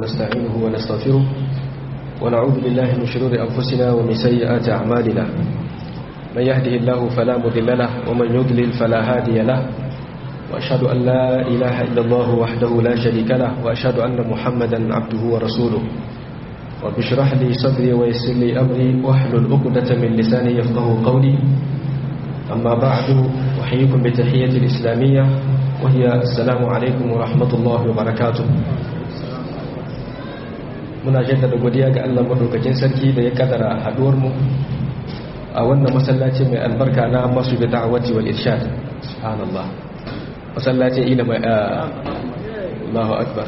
ونستعينه ونستغفره ونعوذ بالله من شرور أنفسنا ومن سيئات أعمالنا من يهده الله فلا مضل له ومن يضلل فلا هادي له وأشهد أن لا إله إلا الله وحده لا شريك له وأشهد أن محمدا عبده ورسوله رب اشرح لي صدري ويسر لي أمري واحلل عقدة من لساني يفقه قولي أما بعد أحييكم بتحية الإسلامية وهي السلام عليكم ورحمة الله وبركاته muna jaddada godiya ga Allah madaukakin sarki da ya kadara haduwar mu a wannan masallaci mai albarka na masu da da'awati wal irshad subhanallah masallacin ina mai Allahu akbar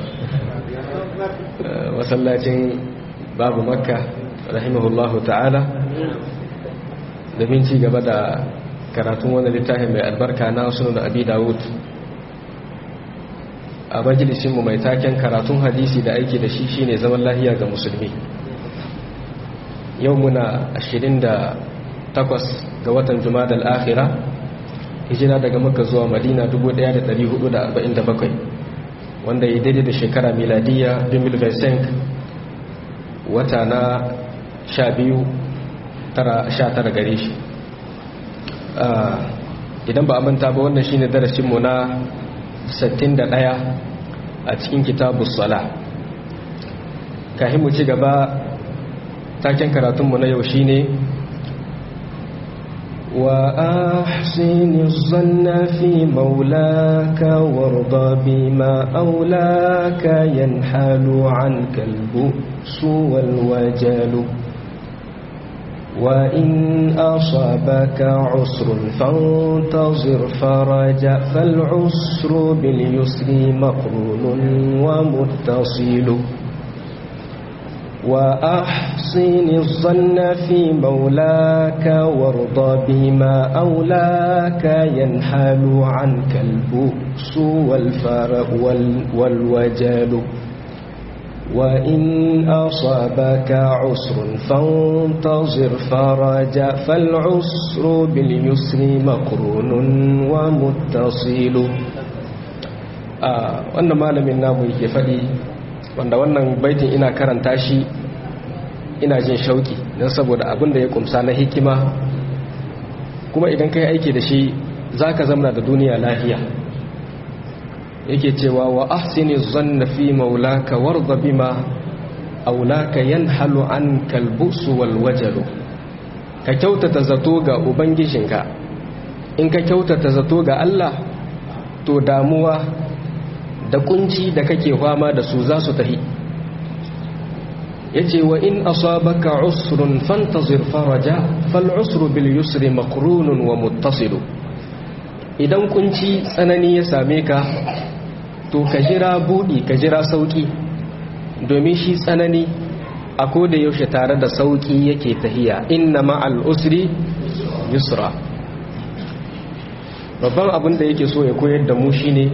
masallacin babu makka rahimahullahu ta'ala domin ci gaba da karatun wani littafin mai albarka na sunan abi dawud a majalisinmu mai taken karatun hadisi da aiki da shi shine zaman lahiya ga musulmi yau muna 28 ga watan jumadal akhira hijira daga makka zuwa madina 1447 wanda ya daidai da shekara miladiya 2025 wata na 12 tara gare shi idan ba a manta ba wannan shine darasinmu na 61 a cikin kitabu sala kahin mu ci gaba taken karatunmu na yau shine wa ahsini zanna fi maulaka warda bima aulaka yanhalu an kalbu suwal wajalu وإن أصابك عسر فانتظر فرجا فالعسر باليسر مقرون ومتصل وأحسن الظن في مولاك وارض بما أولاك ينحل عنك البؤس والفرق والوجل وإن أصابك عسر فانتظر فرجا فالعسر باليسر مقرون ومتصل wannan malamin namu yake faɗi wanda wannan baitin ina karanta shi ina jin shauki don saboda abin da ya kumsa na hikima kuma idan ka yi aiki da shi za ka zamana da duniya lahiya yake cewa wa ahsini zanna fi maulaka warda bima aulaka yanhalu an kalbusu wal wajalu ka kyautata zato ga ubangijinka in ka kyautata zato ga Allah to damuwa da kunci da kake fama da su za su tahi yace wa in asabaka usrun fantazir faraja fal usru bil yusri maqrunun wa muttasilu idan kunci tsanani ya same ka to ka jira buɗi ka jira sauƙi domin shi tsanani a koda yaushe tare da sauƙi yake tahiya inna ma'al usri yusra babban abin da yake so ya koyar da mu shine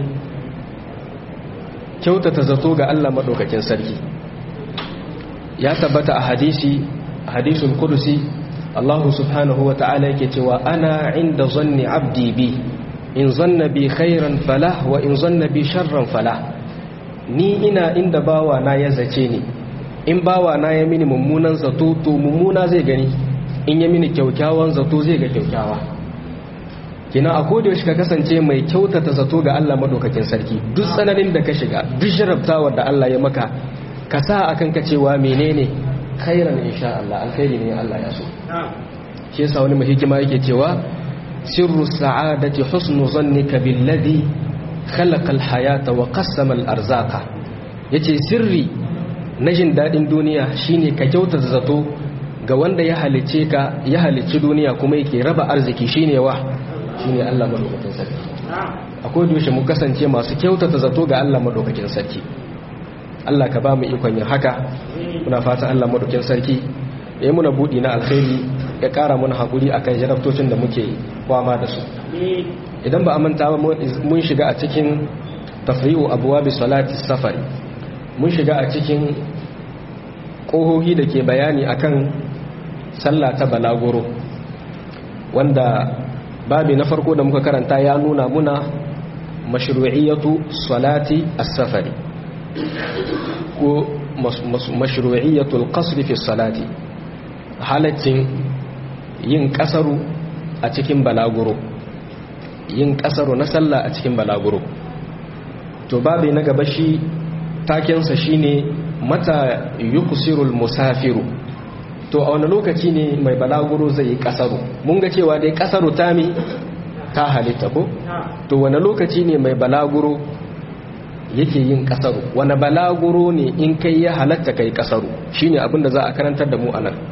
kyautata zato ga Allah maɗaukakin sarki ya tabbata a hadisi hadisul kudusi Allah subhanahu wa ta'ala yake cewa ana inda zanni abdi bi in zanna bi khairan falah wa in zanna bi sharran falah ni ina inda bawa na ya zace ni in bawa na ya mini mummunan zato to mummuna zai gani in ya mini kyaukyawan zato zai ga kyaukyawa kina a koda yaushe ka kasance mai kyautata zato ga Allah madaukakin sarki duk tsananin da ka shiga duk sharabtawar da Allah ya maka ka sa akan ka cewa menene khairan insha Allah alkhairi ne Allah ya so shi yasa wani mahikima yake cewa سر السعادة حسن ظنك بالذي خلق الحياة وقسم الأرزاق yace sirri na jin daɗin duniya shine ka kyauta zato ga wanda ya halice ka ya halicci duniya kuma yake raba arziki shine wa shine Allah madaukakin sarki akwai dushe mu kasance masu kyautata zato ga Allah madaukakin sarki Allah ka ba mu ikon yin haka muna fatan Allah madaukakin sarki yayi muna budi na alkhairi ya kara mana hakuri akan jarabtocin da muke kwama da su idan ba a manta ba mun shiga a cikin tafri'u abwabi salati safari mun shiga a cikin kohohi da ke bayani akan sallah ta balagoro wanda babi na farko da muka karanta ya nuna muna mashru'iyatu salati as-safari ko mashru'iyyatul qasr fi salati halaccin yin kasaru a cikin balaguro yin kasaru na sallah a cikin balaguro to babu na gaba shi takensa shine mata yukusirul musafiru to a wani lokaci ne mai balaguro zai yi kasaru mun ga cewa dai kasaru tami ta halitta ko to wani lokaci ne mai balaguro yake yin kasaru wani balaguro ne in kai ya halatta kai kasaru shine abin da za a karantar da mu anan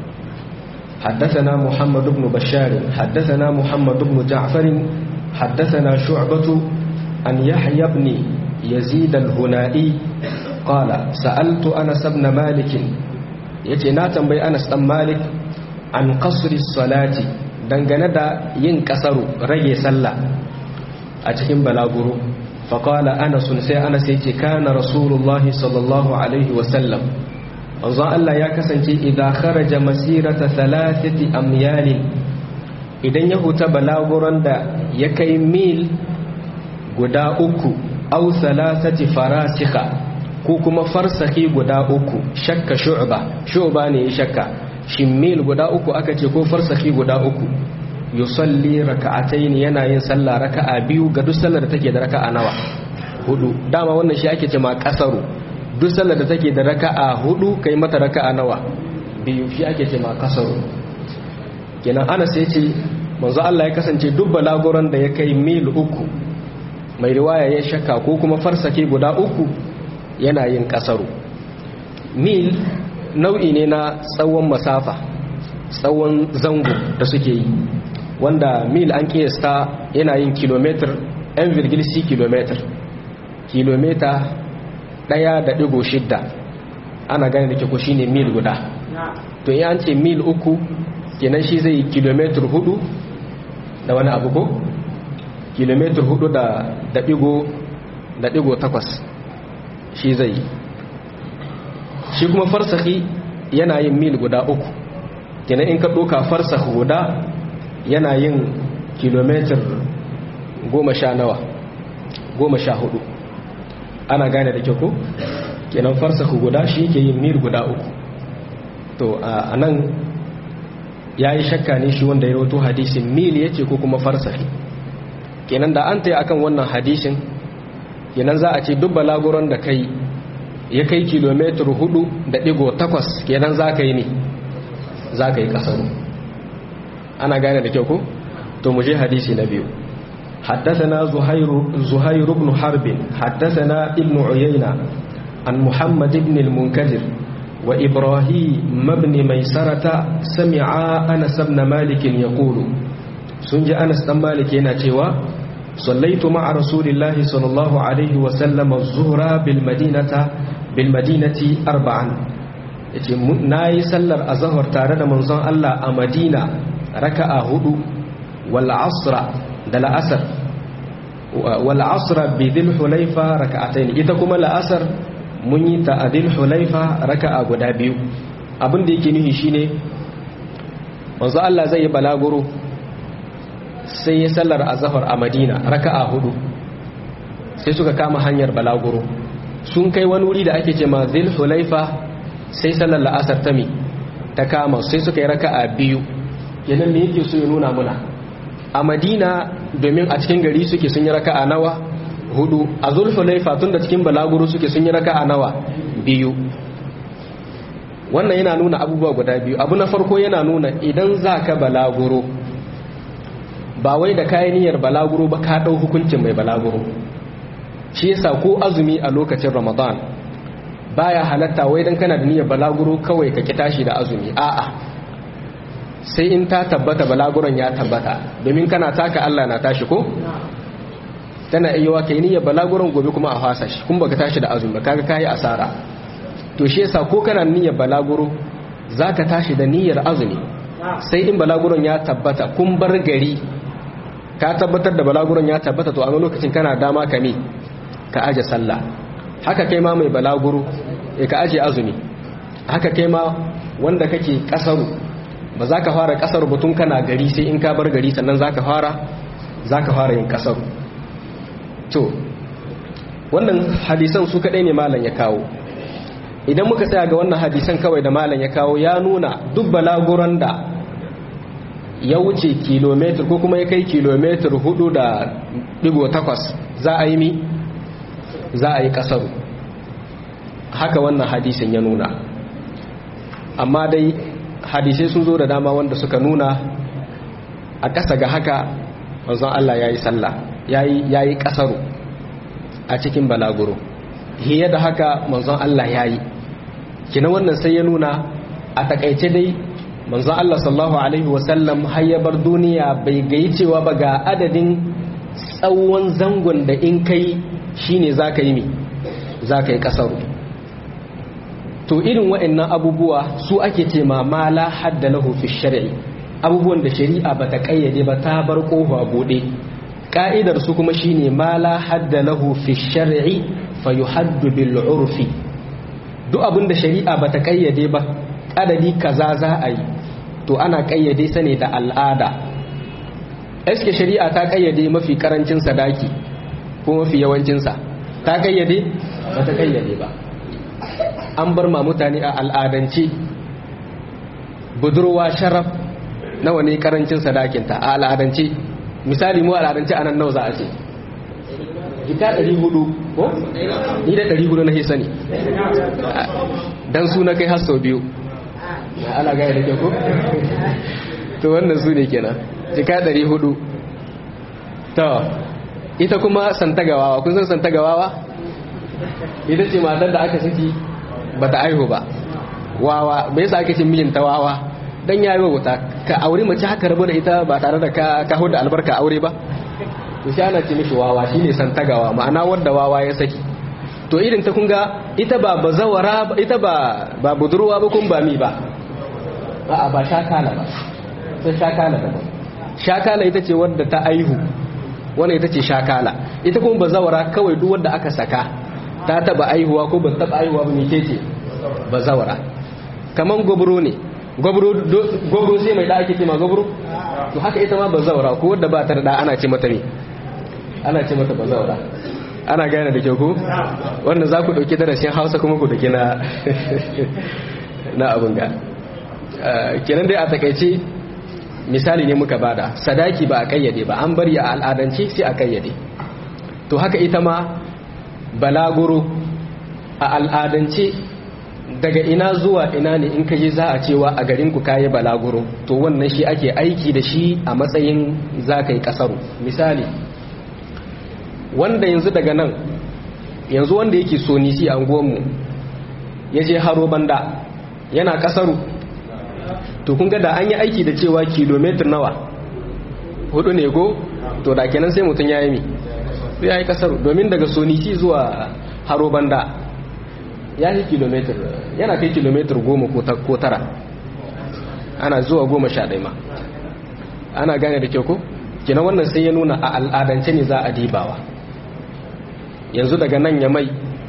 حدثنا محمد بن بشار حدثنا محمد بن جعفر حدثنا شعبة عن يحيى بن يزيد الهنائي قال سألت أنس بن مالك يتنا تنبي أنس بن مالك عن قصر الصلاة dangane da yin kasaru rage sallah a cikin balaguro faƙala anasun sai anas ya ce kana rasulullahi sallallahu alaihi wasallam wanzan Allah ya kasance idan kharaja masirata thalathati amyalin idan ya huta balaguron da ya kai mil guda uku au thalathati farasika ko kuma farsaki guda uku shakka shu'ba shu'ba ne ya shakka shin mil guda uku aka ce ko farsaki guda uku yusalli raka'atayn yana yin sallah raka'a biyu ga duk sallar da take da raka'a nawa hudu dama wannan shi ake cewa kasaru duk sallar da take da raka'a hudu kai mata raka'a nawa biyu shi ake cewa kasaru kenan ana sai ce manzo Allah ya kasance duk balaguran da ya kai mil uku mai riwaya ya shakka ko kuma farsake guda uku yana yin kasaru mil nau'i ne na tsawon masafa tsawon zango da suke yi wanda mil an kiyasta yana yin kilometer 1,6 kilometer kilomita ɗaya da ɗigo shidda ana gane da ke ku shine mil guda to yi an ce mil uku kenan shi zai yi kilometer hudu da wani abu ko kilometer hudu da ɗigo da ɗigo takwas shi zai yi shi kuma farsahi yana yin mil guda uku kenan in ka ɗoka farsah guda yana yin kilomitar goma sha nawa goma sha hudu ana gane da kyau kenan farsah guda shi ke yin mil guda uku to a nan ya yi shakka ne shi wanda ya rawato hadisin mil ya ce ko kuma farsahi kenan da an ta yi akan wannan hadisin kenan za a ce duk balaguron da kai ya kai kilomitar hudu da digo takwas kenan za ka yi ne za ka yi kasaru ana gane da kyau ko to mu je hadisi na biyu حدثنا زهير زهير بن حرب حدثنا ابن عيينة عن محمد بن المنكدر وإبراهيم بن ميسرة سمع أنس بن مالك يقول سنج أنس بن مالك ينتوى صليت مع رسول الله صلى الله عليه وسلم الظهر بالمدينة بالمدينة أربعا ناي سلر أزهر تارد منظر الله أمدينة ركع هدو والعصر دل أسر والعصر بذي الحليفة ركعتين إذا كما الأسر مني تأذي الحليفة ركع قدابيو abin da yake nuhi shine manzo Allah zai yi balaguro sai ya sallar azhar a Madina raka'a hudu sai suka kama hanyar balaguro sun kai wani wuri da ake ce ma Dhul Hulaifa sai sallar la'asar ta mi ta kama sai suka yi raka'a biyu kenan me yake so ya nuna muna a Madina domin a cikin gari suke sun yi raka'a nawa hudu a Dhul Hulaifa tunda cikin balaguro suke sun yi raka'a nawa biyu wannan yana nuna abubuwa guda biyu abu na farko yana nuna idan za ka balaguro ba wai da kayan niyyar balaguro ba ka ɗau hukuncin mai balaguro shi yasa ko azumi a lokacin ramadan baya halatta wai dan kana da niyyar balaguro kawai ka ki tashi da azumi a'a sai in ta tabbata balaguron ya tabbata domin kana taka Allah na tashi ko tana iya wa kai niyyar balaguron gobe kuma a fasa shi kuma baka tashi da azumi ba kaga kai asara to shi yasa ko kana niyyar balaguro zaka tashi da niyyar azumi sai in balaguron ya tabbata kun bar gari ka tabbatar da balaguron ya tabbata to a lokacin kana dama ka mi ka aje sallah haka kai ma mai balaguro e ka aje azumi haka kai ma wanda kake kasaru ba za ka fara kasaru batun kana gari sai in ka bar gari sannan za ka fara za ka fara yin kasaru to wannan hadisan su kaɗai ne malam ya kawo idan muka tsaya ga wannan hadisan kawai da malam ya kawo ya nuna duk balaguran da ya wuce kilometer ko kuma ya kai kilometer hudu da digo takwas za a yi mi za a yi kasaru haka wannan hadisin ya nuna amma dai hadisai sun zo da dama wanda suka nuna a ƙasa ga haka manzon Allah ya yi sallah ya yi kasaru a cikin balaguro hiye da haka manzon Allah ya yi kina wannan sai ya nuna a takaice dai manzon Allah sallallahu alaihi wasallam har ya bar duniya bai gayi cewa ba ga adadin tsawon zangon da in kai shine zaka yi mi zaka yi kasaru to irin waɗannan abubuwa su ake ce ma mala hadda lahu fi shar'i abubuwan da shari'a bata kayyade ba ta bar kofa bude ka'idar su kuma shine mala hadda lahu fi shar'i fa yuhaddu bil urfi duk abin da shari'a bata kayyade ba adadi kaza za a yi to ana kayyade sa ne da al'ada eske shari'a ta kayyade mafi karancin sadaki ko mafi yawancin sa ta kayyade ba ta kayyade ba an bar ma mutane a al'adance budurwa sharaf nawa ne karancin sadakinta a al'adance misali mu al'adance anan nawa za a ce jika 400 ko ni da 400 na sani dan su na kai har sau biyu ana gaya da ke ko to wannan su ne kenan jika 400 to ita kuma santagawawa kun san santagawawa ita ce matar da aka saki ba ta aihu ba wawa bai sa ake cin mijinta wawa dan yayi wuta ka aure mace haka rabu da ita ba tare da ka ka da albarka aure ba to sai ana ce mishi wawa shine santagawa ma'ana wanda wawa ya saki to irin ta kunga ita ba bazawara ita ba ba budurwa ba kun ba mi ba ba ba shakala ba sai shakala ba shakala ita ce wadda ta aihu wannan ita ce shakala ita kuma bazawara kawai duk wanda aka saka ta taba aihuwa ko ba taba aihuwa ba mece ce bazawara kaman gobro ne gobro sai mai da ake ce ma gobro to haka ita ma bazawara ko wadda ba ta da ana ce mata ne ana ce mata bazawara ana gane da kyau ko wanda za ku ɗauki darasin hausa kuma ku ɗauki na na abin ga kenan dai a takaice misali ne muka bada sadaki ba a kayyade ba an bari a al'adance sai a kayyade to haka ita ma balaguro a al'adance daga ina zuwa ina ne in kaje za a cewa a garin ku kayi balaguro to wannan shi ake aiki da shi a matsayin za ka yi kasaru misali wanda yanzu daga nan yanzu wanda yake so nisi a unguwanmu ya je haro banda yana kasaru to kun ga da an yi aiki da cewa kilomitar nawa hudu ne ko to da kenan sai mutum ya yi mi ya yi kasaru domin daga sonisi zuwa haro banda ya yi kilomitar yana kai kilomitar goma ko tara ana zuwa goma sha ɗaya ma ana gane da kyau ko kina wannan sai ya nuna a al'adance ne za a dibawa yanzu daga nan ya mai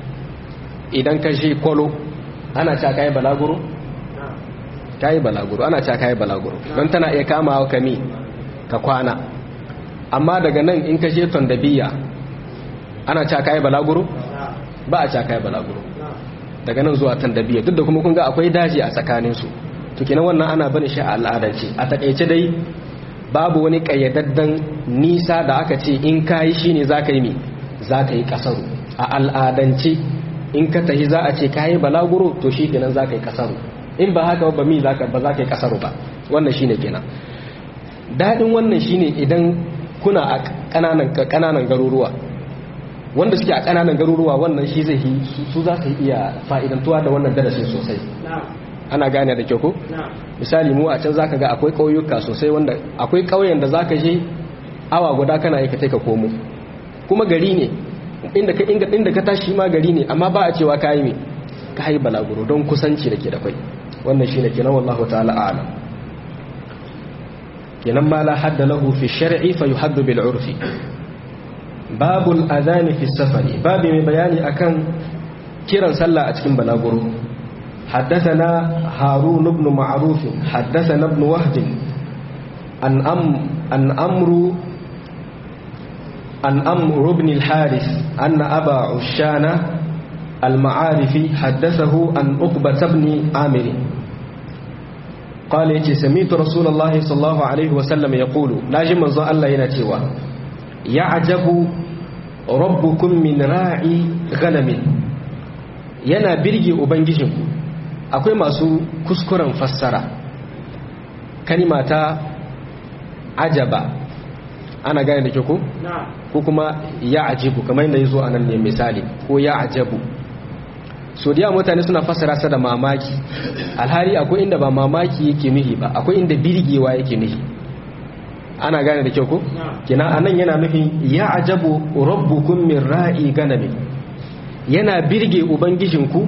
idan ka shi kwalo ana ca kayi balaguro kayi balaguro ana ca kayi balaguro don tana iya kama ka mi ka kwana amma daga nan in ka je tondabiya ana ca kayi balaguro ba a ca kayi balaguro daga nan zuwa tondabiya duk da kuma kun ga akwai daji a tsakaninsu to kenan wannan ana bane shi a al'adance a takaice dai babu wani kayyadaddan nisa da aka ce in kayi shine za ka yi mi za ka yi kasaru a al'adance in ka tahi za a ce ka yi balaguro to shi kenan za ka yi kasaru in ba haka ba mi ba za ka yi kasaru ba wannan shine kenan daɗin wannan shine idan kuna a ƙananan garuruwa wanda suke a ƙananan garuruwa wannan shi zai yi su za su iya fa'idantuwa da wannan darasin sosai ana gane da kyau ko misali mu a can zaka ga akwai ƙauyuka sosai wanda akwai ƙauyen da zaka je awa guda kana yi ka ka komo kuma gari ne inda ka inda ka tashi ma gari ne amma ba a cewa ka yi me ka yi balaguro don kusanci da ke da kai wannan shi ne kenan wallahu ta'ala a'lam kenan ma la hadda lahu fi shar'i fa yuhaddu bil urfi babul adhan fi safari babu mai bayani akan kiran sallah a cikin balaguro حدثنا هارون بن معروف حدثنا ابن وهب عن أم عن أمرو عن أمر بن الحارث أن أبا عشانة المعارف حدثه عن عقبة بن عامر قال يتي سميت رسول الله صلى الله عليه وسلم يقول ناجي منزو الله ينتيوا يعجب ربكم من راعي غنم yana birge ubangijinku akwai masu kuskuren fassara kalima ta ajaba ana gane da ke ko? ko kuma ya ajibu kamar yadda ya zo a nan ne misali ko ya ajabu so da mutane suna fassara sa da mamaki alhari akwai inda ba mamaki yake nuhi ba akwai inda birgewa yake nuhi ana gane da kyau ko kina anan yana nufin ya ajabu rabbukum min ra'i ganami yana birge ubangijinku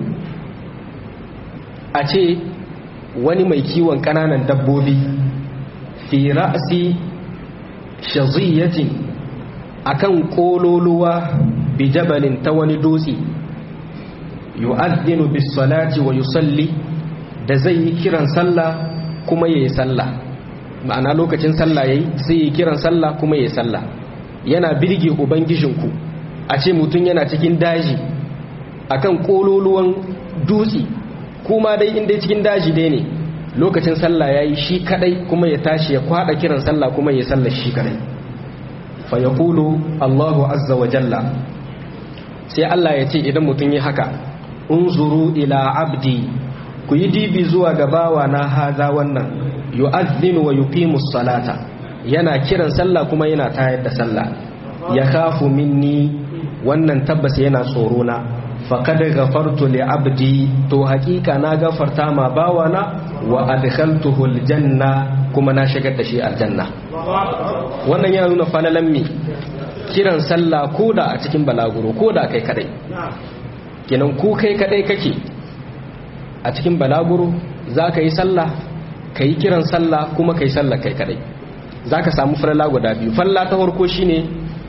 a ce wani mai kiwon kananan dabbobi fi ra'si shaziyatin akan kololuwa bi jabalin ta wani dutse yu'adhdhinu bis salati wa yusalli da zai yi kiran sallah kuma yayi sallah ma'ana lokacin sallah yayi sai yi kiran sallah kuma yayi sallah yana birge ubangijinku a ce mutum yana cikin daji akan kololuwan dutse kuma dai inda cikin daji dai ne lokacin sallah yayi shi kadai kuma ya tashi ya kwada kiran sallah kuma yayi sallah shi kadai fa yaqulu Allahu azza wa jalla sai Allah ya ce idan mutum yi haka unzuru ila abdi ku yi dibi zuwa ga bawa na haza wannan yu'adhdhinu wa yuqimu salata yana kiran sallah kuma yana tayar da sallah ya khafu minni wannan tabbas yana tsoro na faqad ghafartu li abdi to hakika na gafarta ma bawa na wa adkhaltuhu aljanna kuma na shigar da shi aljanna wannan yana nuna falalan mi kiran sallah koda a cikin balaguro koda kai kadai kenan ku kai kadai kake a cikin balaguro za ka yi sallah ka yi kiran sallah kuma ka yi sallah kai kadai za ka samu falala guda biyu falala ta farko shine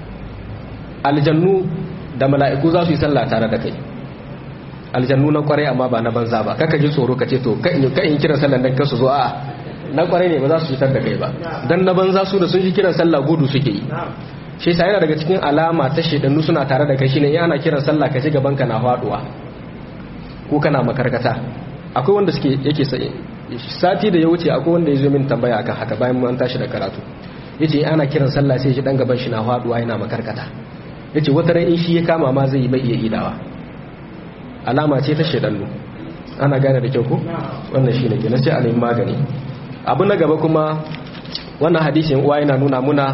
aljannu da mala'iku za su yi sallah tare da kai aljannu na kwarai amma ba na banza ba kaka ji tsoro ka ce to ka in kiran sallah dan kasu zo a na kwarai ne ba za su fitar da kai ba dan na banza su da sun ji kiran sallah gudu suke yi shi yasa yana daga cikin alama ta shedannu suna tare da kai shine in ana kiran sallah ka ji gaban ka na faduwa ko kana makarkata akwai wanda suke yake sai sati da ya wuce akwai wanda ya zo min tambaya akan haka bayan mun tashi da karatu yace ana kiran sallah sai shi dan gaban shi na faduwa yana makarkata yace wata ran in shi ya kama ma zai bai iya idawa alama ce ta shedannu ana gane da kyau ko wannan shine kenan sai a nemi magani abu na gaba kuma wannan hadisin uwa yana nuna muna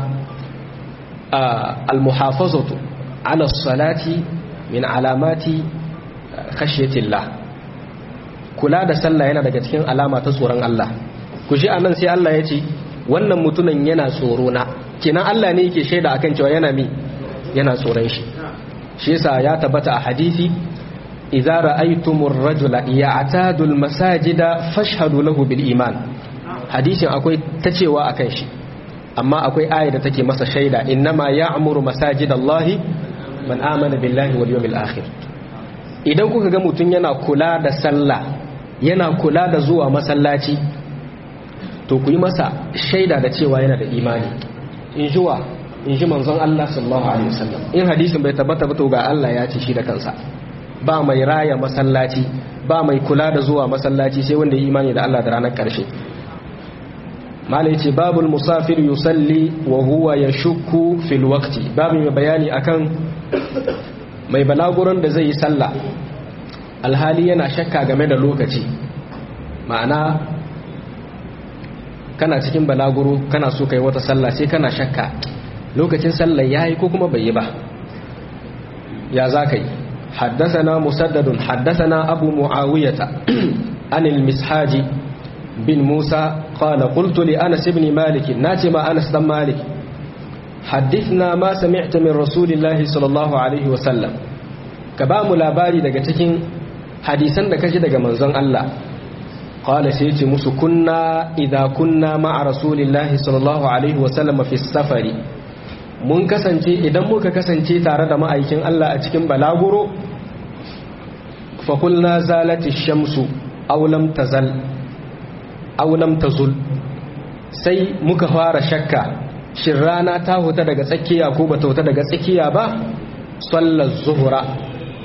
المحافظة على الصلاة من علامات خشية الله kula da sallah yana daga cikin alama ta tsoron Allah ku shi anan sai Allah ya ce wannan mutumin yana tsoro na kenan Allah ne yake shaida akan cewa yana mi yana tsoron shi shi yasa ya tabbata a hadisi idza ra'aytumur rajula ya'tadu al-masajida fashhadu lahu bil iman hadisin akwai ta cewa akan shi amma akwai aya da take masa shaida innama ya'muru masajidallahi man amana billahi wal yawmil akhir idan kuka ga mutun yana kula da sallah yana kula da zuwa masallaci to ku yi masa shaida da cewa yana da imani in jiwa in ji manzon Allah sallallahu alaihi wasallam in hadisin bai tabbata ba to ga Allah ya ce shi da kansa ba mai raya masallaci ba mai kula da zuwa masallaci sai wanda ya imani da Allah da ranar karshe malai ce babul musafir yusalli wa huwa ya shukku fil waqti babu mai bayani akan mai balaguran da zai yi sallah alhali yana shakka game da lokaci ma'ana kana cikin balaguro kana so kai wata sallah sai kana shakka lokacin sallah yayi ko kuma bai yi ba ya za ka yi حدثنا مسدد حدثنا أبو معاوية عن المسحاج بن موسى قال قلت لأنس بن مالك ناتم أنس بن مالك حدثنا ما سمعت من رسول الله صلى الله عليه وسلم كبام لاباري daga cikin hadisan da kaji daga manzon Allah qala sai ce musu kunna idza kunna ma'a rasulillahi sallallahu alaihi wasallam fi safari mun kasance idan muka kasance tare da ma'aikin Allah a cikin balaguro fa kulna zalati shamsu aw lam tazal aulam ta zul sai muka fara shakka shin rana ta huta daga tsakiya ko ba ta huta daga tsakiya ba sallar zuhura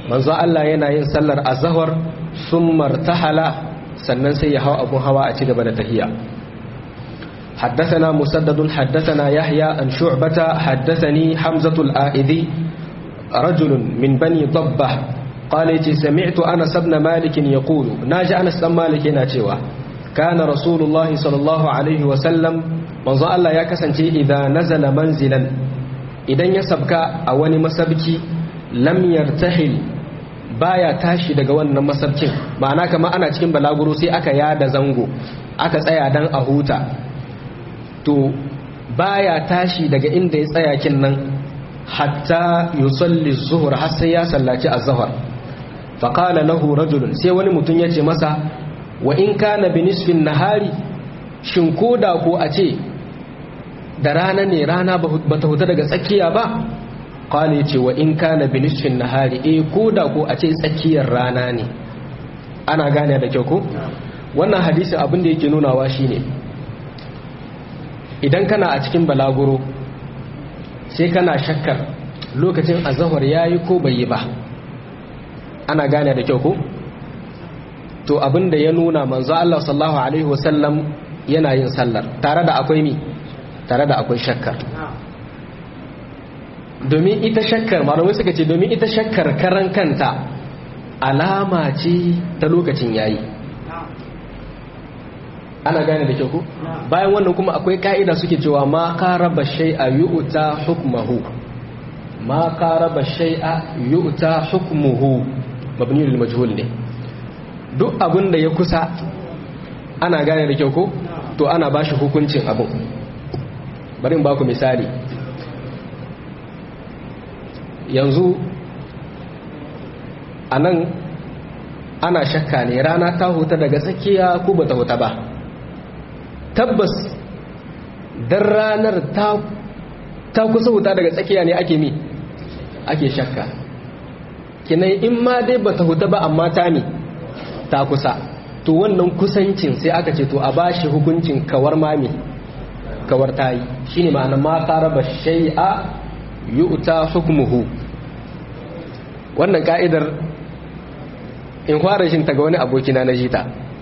manzo Allah yana yin sallar azhar summa tahala sannan sai ya hawa abun hawa a ci gaba da tahiyya حدثنا مسدد حدثنا يحيى عن شعبة حدثني حمزة الآئذي رجل من بني ضبة قال سمعت أنس بن مالك يقول ناجى أنس بن مالك ناتشوا كان رسول الله صلى الله عليه وسلم من ظل الله يكسنتي إذا نزل منزلا إذا يسبك أولي مسبكي لم يرتحل baya tashi daga wannan masabcin ma'ana kama ana cikin balaguro sai aka yada zango aka tsaya dan a huta to baya tashi daga inda ya tsaya kin nan hatta yusalli zuhur har sai ya sallaci az-zuhr fa qala lahu rajulun sai wani mutum yace masa wa in kana bi nisfin nahari shin koda ko a ce da rana ne rana ba ta huta daga tsakiya ba qala yace wa in kana bi nisfin nahari eh koda ko a ce tsakiyar rana ne ana gane da kyau ko wannan hadisi abin da yake nunawa shine idan kana a cikin balaguro sai kana shakkar lokacin azahar ya yi ko bai yi ba ana gane da kyau ko to abinda ya nuna manzo Allah sallallahu alaihi wasallam yana yin sallar tare da akwai mi tare da akwai shakkar domin ita shakkar malamai suka ce domin ita shakkar karan kanta alama ce ta lokacin yayi ana gane da kyau ko bayan wannan kuma akwai ka'ida suke cewa ma qaraba shay'a yu'ta hukmuhu ma qaraba shay'a yu'ta hukmuhu mabni lil majhul ne duk abin da ya kusa ana gane da kyau ko to ana bashi hukuncin abin bari in baku misali yanzu anan ana shakka ne rana ta huta daga tsakiya ko bata huta ba tabbas dan ranar ta kusa wuta daga tsakiya ne ake mi ake shakka kinai in ma dai bata huta ba amma ta mi ta kusa to wannan kusancin sai aka ce to a bashi hukuncin kawar mami kawar tayi shine ma'ana ma qaraba shay'a yu'ta hukmuhu wannan ka'idar in fara shin ta ga wani abokina na jita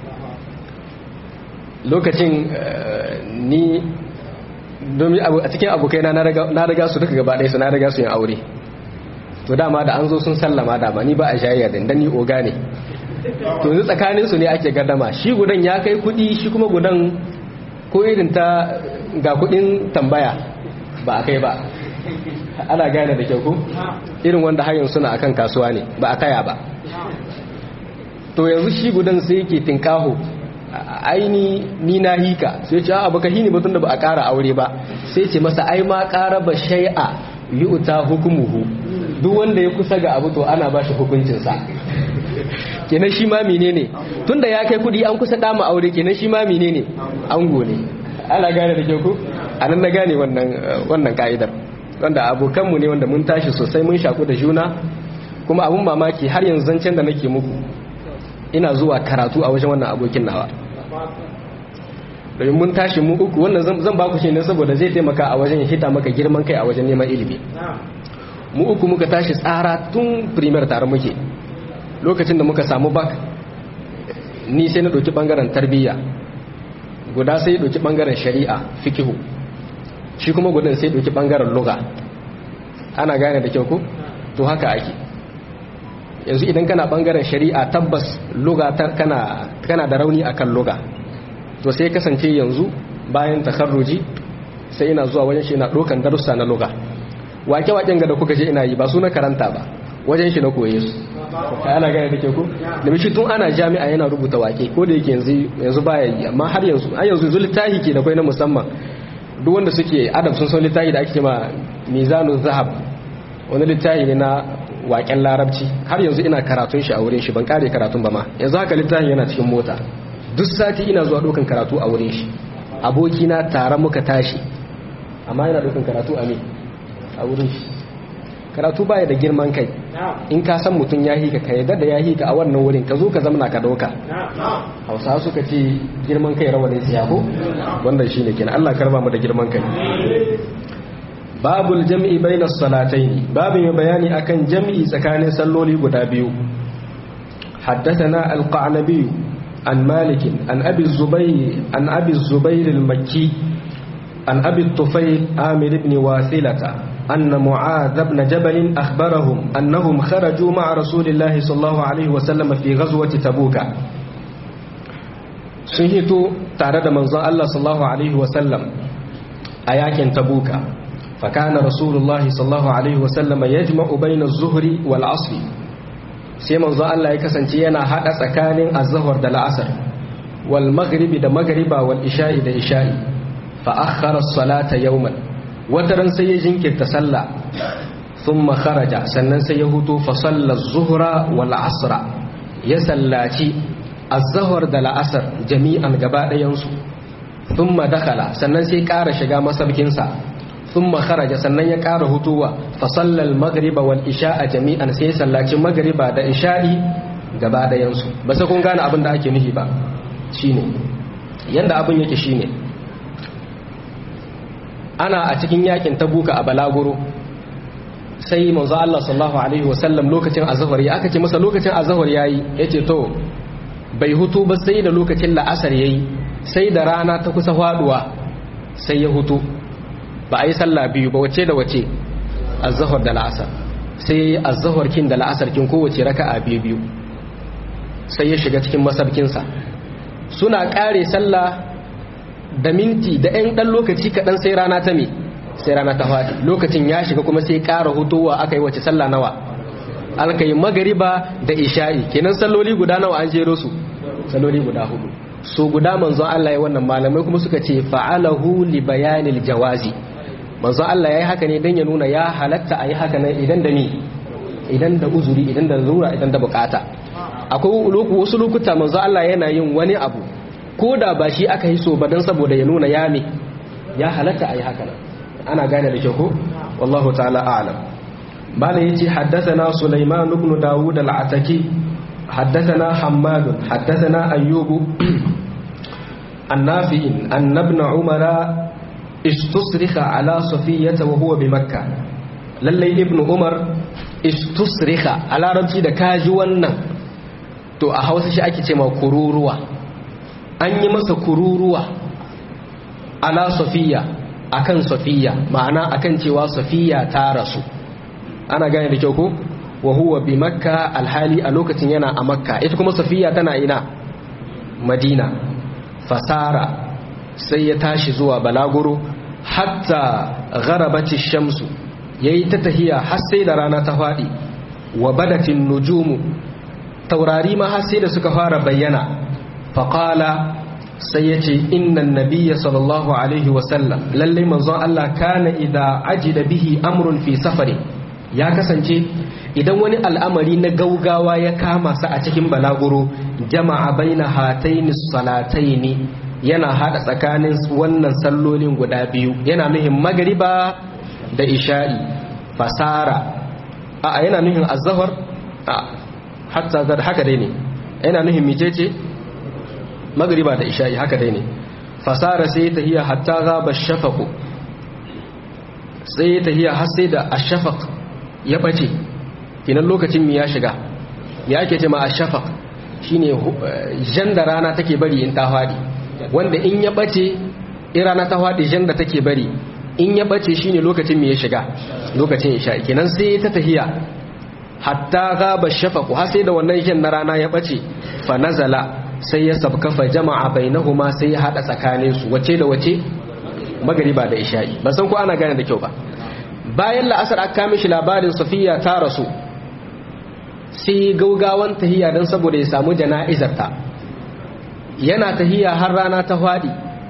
lokacin ni domin a cikin abokai na riga su duka gaba ɗaya su na riga su yin aure to dama da an zo sun sallama dama ni ba a shayar da dan ni oga ne to yanzu tsakanin su ne ake gardama shi gudan ya kai kuɗi shi kuma gudan ko irin ta ga kuɗin tambaya ba a kai ba ana gane da kyau ko irin wanda har yanzu suna akan kasuwa ne ba a kaya ba to yanzu shi gudan sai yake tinkaho aini ni na hika sai ce a baka hini batun da ba a ƙara aure ba sai ce masa ai ma ƙara ba shai'a yu'ta hukumuhu duk wanda ya kusa ga abu to ana ba shi hukuncinsa kenan shi ma menene tunda ya kai kudi an kusa dama aure kenan shi ma menene ango ne ana gane da kyau ku anan na gane wannan wannan ka'idar wanda abokanmu ne wanda mun tashi sosai mun shaku da juna kuma abun mamaki har yanzu zancen da nake muku ina zuwa karatu a wajen wannan abokin nawa domin mun tashi mu uku wannan zan baku shi ne saboda zai taimaka a wajen hita maka girman kai a wajen neman ilimi mu uku muka tashi tsara tun primer tare muke lokacin da muka samu bak ni sai na ɗauki ɓangaren tarbiyya guda sai ɗauki ɓangaren shari'a fikihu shi kuma gudun sai ɗauki ɓangaren luga ana gane da kyau ko to haka ake yanzu idan kana ɓangaren shari'a tabbas luga kana da rauni akan luga to sai kasance yanzu bayan takarruji sai ina zuwa wajen shi na ɗaukan darussa na luga wake-waken ga da kuka je ina yi ba su na karanta ba wajen shi na koye su ana gane da ke ku da shi tun ana jami'a yana rubuta wake ko da yake yanzu yanzu baya yi amma har yanzu har yanzu yanzu littafi ke da kai na musamman duk wanda suke adab sun san littafi da ake cewa mizanu zahab wani littafi ne na waken larabci har yanzu ina karatun shi a wurin shi ban kare karatun ba ma yanzu haka littafin yana cikin mota duk sati ina zuwa dokan karatu a wurin shi abokina tare muka tashi amma yana dokan karatu a me a wurin shi karatu baya da girman kai in ka san mutum ya hika ka yadda da ya hika a wannan wurin ka zo ka zamana ka dauka hausa suka ce girman kai rawanin siya ko wannan shi ne kenan Allah karba mu da girman kai babul jam'i bayna salataini babin ya bayani akan jam'i tsakanin salloli guda biyu حدثنا القعنبي عن مالك عن أبي الزبير عن أبي الزبير المكي عن أبي الطفيل آمر بن واثلة أن معاذ بن جبل أخبرهم أنهم خرجوا مع رسول الله صلى الله عليه وسلم في غزوة تبوك سنهتوا تعرض منظى الله صلى الله عليه وسلم أياك تبوك فكان رسول الله صلى الله عليه وسلم يجمع بين الظهر والعصر sai manzo Allah ya kasance yana hada tsakanin azhar da la'asar wal maghribi da maghriba wal isha'i da isha'i fa akhara as-salata yawman wataran sai ya jinkirta sallah thumma kharaja sannan sai ya hutu fa salla az-zuhra wal asra ya sallaci az-zuhr da la'asar jami'an gaba ɗayan su thumma dakhala sannan sai ƙara shiga masabkin sa thumma kharaja sannan ya ƙara hutuwa fa salla al-maghriba wal isha'a jami'an sai ya sallaci maghriba da isha'i gaba ɗayan su ba sai kun gane abin da ake nufi ba shine yanda abin yake shine ana a cikin yakin tabuka a balaguro sai manzo Allah sallallahu alaihi wasallam lokacin azhar ya aka ce masa lokacin azhar yayi yace to bai hutu ba sai da lokacin la'asar yayi sai da rana ta kusa faduwa sai ya hutu ba a yi sallah biyu ba wace da wace azhar da la'asar sai yayi azhar kin da la'asar kin kowace raka'a biyu biyu sai ya shiga cikin masabkinsa suna kare sallah da minti da 'yan ɗan lokaci kaɗan sai rana ta me sai rana ta faɗi lokacin ya shiga kuma sai ƙara hutowa aka yi wace sallah nawa aka yi magariba da isha'i kenan salloli guda nawa an jero su salloli guda hudu so guda manzon Allah ya wannan malamai kuma suka ce fa'alahu li bayanil jawazi manzon Allah ya yi haka ne don ya nuna ya halatta a yi haka ne idan da ni idan da uzuri idan da zura idan da bukata akwai wasu lokuta manzon Allah yana yin wani abu ko da ba shi aka yi so ba don saboda ya nuna ya me ya halatta a yi haka nan ana gane da kyau ko wallahu ta'ala a'lam malam yace haddathana sulaiman ibn dawud al-ataki haddathana hammad haddathana ayyub an-nafi an ibn umara istusrikha ala safiyyah wa huwa bi makkah lalle ibn umar istusrikha a larabci da kaji wannan to a hausa shi ake ce ma kururuwa an yi masa kururuwa ala safiya akan safiya ma'ana akan cewa safiya ta rasu ana gane da kyau ko wa huwa bi makka alhali a lokacin yana a makka ita kuma safiya tana ina madina fasara sai ya tashi zuwa balaguro hatta gharabati shamsu yayi ta tahiya har sai da rana ta fadi wa badatin nujumu taurari ma har sai da suka fara bayyana faqala sai ya ce innan nabiya sallallahu alaihi wasallam lallai manzon Allah kana idza ajida bihi amrun fi safari ya kasance idan wani al'amari na gaugawa ya kama sa a cikin balaguro jama'a baina hataini salataini yana hada tsakanin wannan sallolin guda biyu yana nuhin magariba da isha'i fasara a yana nuhin azhar a hatta haka dai ne yana nuhin mijece magriba da isha'i haka dai ne fasara sai ta hiya hatta gaba shafaku sai ta hiya har sai da ashafaq ya bace kinan lokacin mi ya shiga ya ake ce ma ashafaq shine jan da rana take bari in ta fadi wanda in ya bace in rana ta fadi jan da take bari in ya bace shine lokacin mi ya shiga lokacin isha'i kinan sai ta tahiya hatta gaba shafaku har sai da wannan jan na rana ya bace fa nazala sai ya sabkafa jama'a bainahuma sai ya hada tsakanin su wace da wace magariba da isha'i ban san ko ana gane da kyau ba bayan la'asar aka kame shi labarin safiya ta rasu sai gaugawan tahiya don saboda ya samu jana'izar ta yana tahiya har rana ta fadi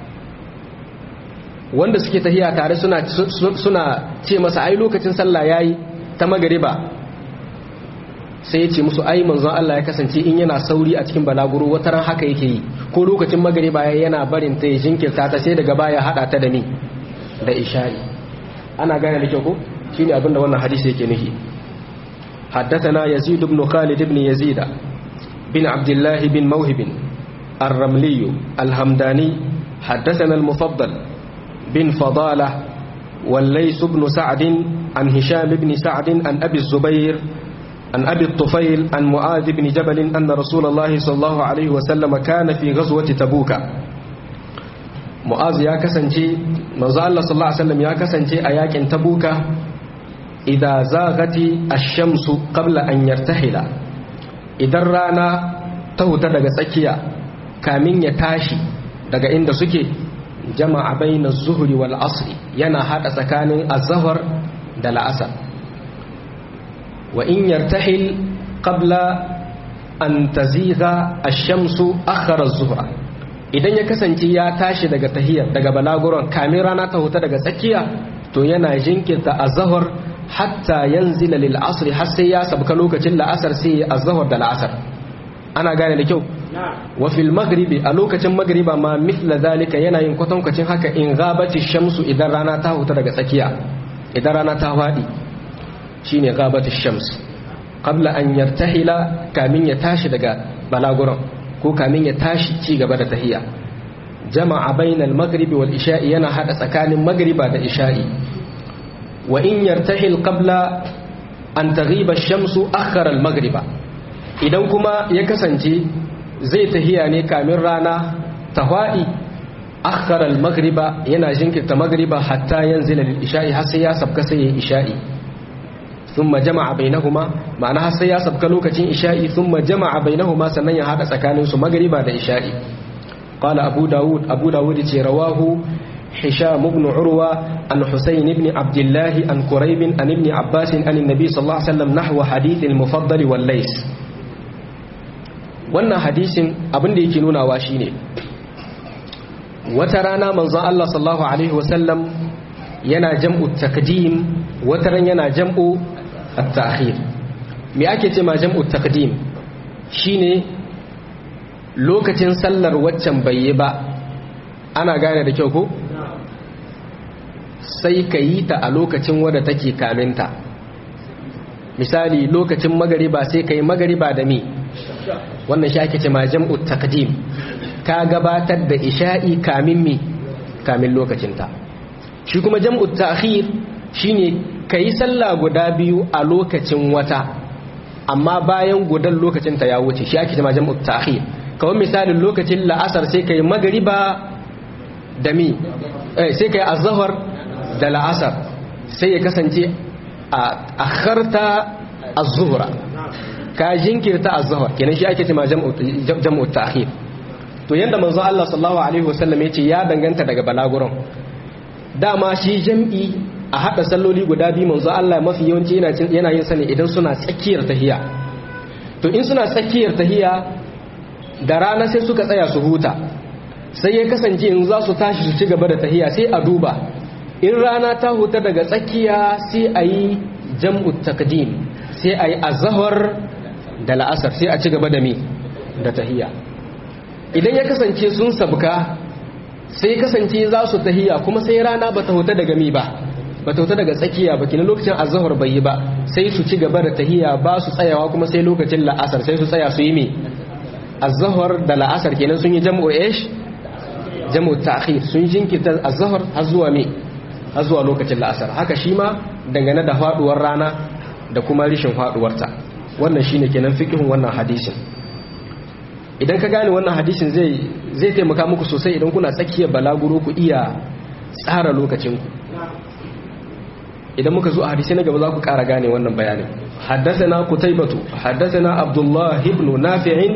wanda suke tahiya tare suna suna ce masa ai lokacin sallah yayi ta magariba sai ya ce musu ai manzon Allah ya kasance in yana sauri a cikin balaguro wata ran haka yake yi ko lokacin magariba yana barin ta ya jinkirta ta sai daga baya hada ta da ni da ishari ana gane da kyau ko shine abinda wannan hadisi yake nufi حدثنا يزيد بن خالد بن يزيد بن عبد الله بن موهب الرملي الهمداني حدثنا المفضل بن فضالة والليث بن سعد عن هشام بن سعد عن أبي الزبير عن أبي الطفيل عن معاذ بن جبل أن رسول الله صلى الله عليه وسلم كان في غزوة تبوك معاذ يا كسنجي manzo Allah sallallahu alaihi wasallam ya kasance a yakin tabuka idza zaghati ash-shamsu qabla an yartahila idan rana ta huta daga tsakiya kamin ya tashi daga inda suke jama'a bayna az-zuhri wal asri yana hada tsakanin az-zuhr da la'asar wa in yartahil qabla an tazigha ash-shamsu akhara az-zuhra idan ya kasance ya tashi daga tahiyar daga balaguron kamin rana ta huta daga tsakiya to yana jinkirta azhar hatta yanzila lil asr har sai ya sabka lokacin la'asar sai ya azhar da la'asar ana gane da kyau wa fil maghribi a lokacin maghriba ma mithla zalika yana yin kwatankwacin haka in ghabati shamsu idan rana ta huta daga tsakiya idan rana ta fadi shine ghabati shams qabla an yartahila kamin ya tashi daga balaguron ko kamin ya tashi ci gaba da tahiya jama'a bainal maghribi wal isha'i yana hada tsakanin magriba da isha'i wa in yartahil qabla an taghiba ash-shamsu akhara al-maghriba idan kuma ya kasance zai tahiya ne kamin rana tahwa'i akhara al-maghriba yana jinkirta maghriba hatta yanzila lil isha'i har sai ya sabka sai ya isha'i ثم جمع بينهما معناها sai ya sabka lokacin isha'i thumma jama'a bainahuma sannan ya hada tsakanin su magriba da isha'i qala abu daud abu daud ce rawahu hisham ibn urwa an husayn ibn abdullah an quraib an ibn abbas an annabi sallallahu alaihi wasallam nahwa hadith al-mufaddal wal lays wannan hadisin abin da yake nunawa shine wata rana manzon Allah sallallahu alaihi wasallam yana jam'u takdim wata ran yana jam'u at-ta'khir me ake ce ma jam'u taqdim shine lokacin sallar waccan bai yi ba ana gane da kyau ko sai ka yi ta a lokacin wadda take kaminta misali lokacin magariba sai ka yi magariba da mi wannan shi ake ce ma jam'u taqdim ka gabatar da isha'i kamin mi kamin lokacinta shi kuma jam'u ta'khir shine kayi sallah guda biyu a lokacin wata amma bayan gudan lokacin ta ya wuce shi ake cewa jam'u ta'khir kawai misalin lokacin la'asar sai kai magriba da mi eh sai kai azhar da la'asar sai ya kasance a akharta az-zuhra ka jinkirta az-zuhr kenan shi ake cewa jam'u jam'u ta'khir to yanda manzo Allah sallallahu alaihi wasallam yace ya danganta daga balaguron dama shi jam'i a haɗa salloli guda biyu manzo Allah mafi yawanci yana yin sani idan suna tsakiyar tahiya to in suna tsakiyar tahiya da rana sai suka tsaya su huta sai ya kasance in za su tashi su ci gaba da tahiya sai a duba in rana ta huta daga tsakiya sai a yi jam'u takdim sai a yi azahar da la'asar sai a ci gaba da mi da tahiya idan ya kasance sun sabka sai kasance za su tahiya kuma sai rana ba ta huta daga mi ba ba ta huta daga tsakiya ba kina lokacin azahar bai yi ba sai su ci gaba da tahiya ba su tsayawa kuma sai lokacin la'asar sai su tsaya su yi mi azahar da la'asar kenan sun yi jam'u ish jam'u ta'khir sun jinkirta azahar har zuwa mi har zuwa lokacin la'asar haka shi ma dangane da faduwar rana da kuma rishin faduwarta wannan shine kenan fiqhun wannan hadisin idan ka gane wannan hadisin zai zai taimaka muku sosai idan kuna tsakiyar balaguro ku iya tsara lokacinku idan muka zo a hadisi na gaba za ku ƙara gane wannan bayanin haddathana qutaybatu haddathana abdullah ibn nafi'in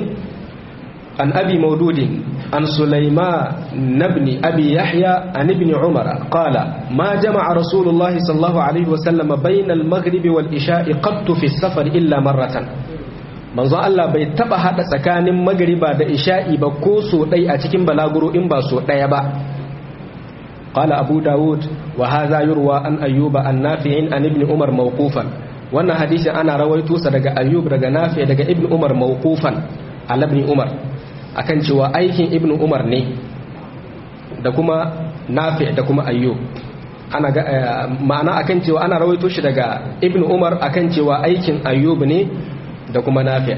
an abi maududin an sulaiman ibn abi yahya an ibn umara qala ma jama'a rasulullahi sallallahu alaihi wa sallam bayna al-maghribi wal isha'i qattu fi safar illa marratan manzo Allah bai taba hada tsakanin magriba da isha'i ba ko so dai a cikin balaguro in ba so daya ba qala abu daud wa hadha yurwa an ayyuba an nafi'in an ibn umar mawqufan wannan hadisi ana rawaito sa daga ayyub daga nafi daga ibn umar mawqufan al ibn umar akan cewa aikin ibn umar ne da kuma nafi da kuma ayyub ana ma'ana akan cewa ana rawaito shi daga ibn umar akan cewa aikin ayyub ne da kuma nafi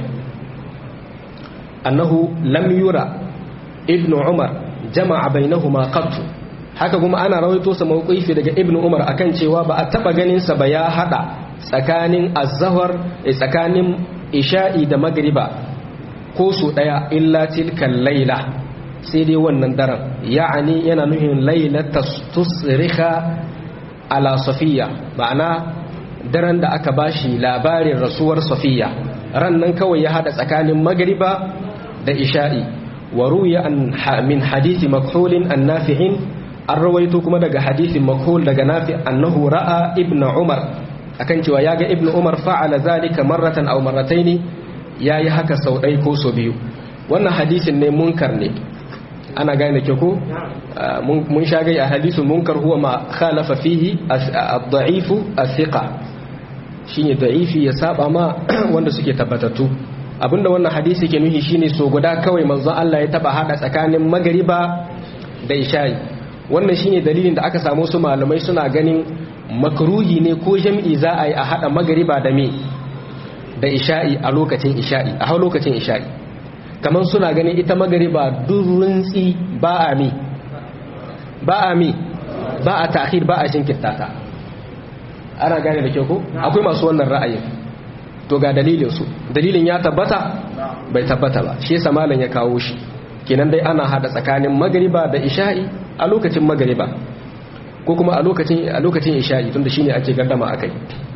annahu lam yura ibn umar jama'a bainahuma qattu haka kuma ana rawaito sa mawqifi daga ibn umar akan cewa ba a taba ganin sa ba ya hada tsakanin az-zuhr tsakanin isha'i da magriba ko su daya illa tilkal laila sai dai wannan daren ya'ani yana nuhin lailata tusriha ala safiya ma'ana daren da aka bashi labarin rasuwar safiya ran nan kawai ya hada tsakanin magriba da isha'i wa ruya min hadithi makhulin an nafi'in an rawaito kuma daga hadithin makhul daga nafi annahu ra'a ibn umar akan cewa yaga ibn umar fa'ala zalika marratan aw marrataini yayi haka sau ɗaya ko sau biyu wannan hadisin ne munkar ne ana gane ke ko mun sha gai a hadisun munkar huwa ma khalafa fihi ad-da'ifu as-thiqa shine da'ifi ya saba ma wanda suke tabbatattu abinda wannan hadisi ke nuhi shine so guda kawai manzon Allah ya taba hada tsakanin magariba da isha'i wannan shine dalilin da aka samu su malamai suna ganin makruhi ne ko jam'i za a yi a hada magariba da me da isha'i a lokacin isha'i a hau lokacin isha'i kamar suna ganin ita magariba durunsi ba a mi ba a mi ba a ta'khir ba a shinkirta ta ana gane da kyau ko akwai masu wannan ra'ayin to ga dalilin su dalilin ya tabbata bai tabbata ba shi yasa malam ya kawo shi kenan dai ana hada tsakanin magariba da isha'i a lokacin magariba ko kuma a lokacin a lokacin isha'i tunda shine ake gardama akai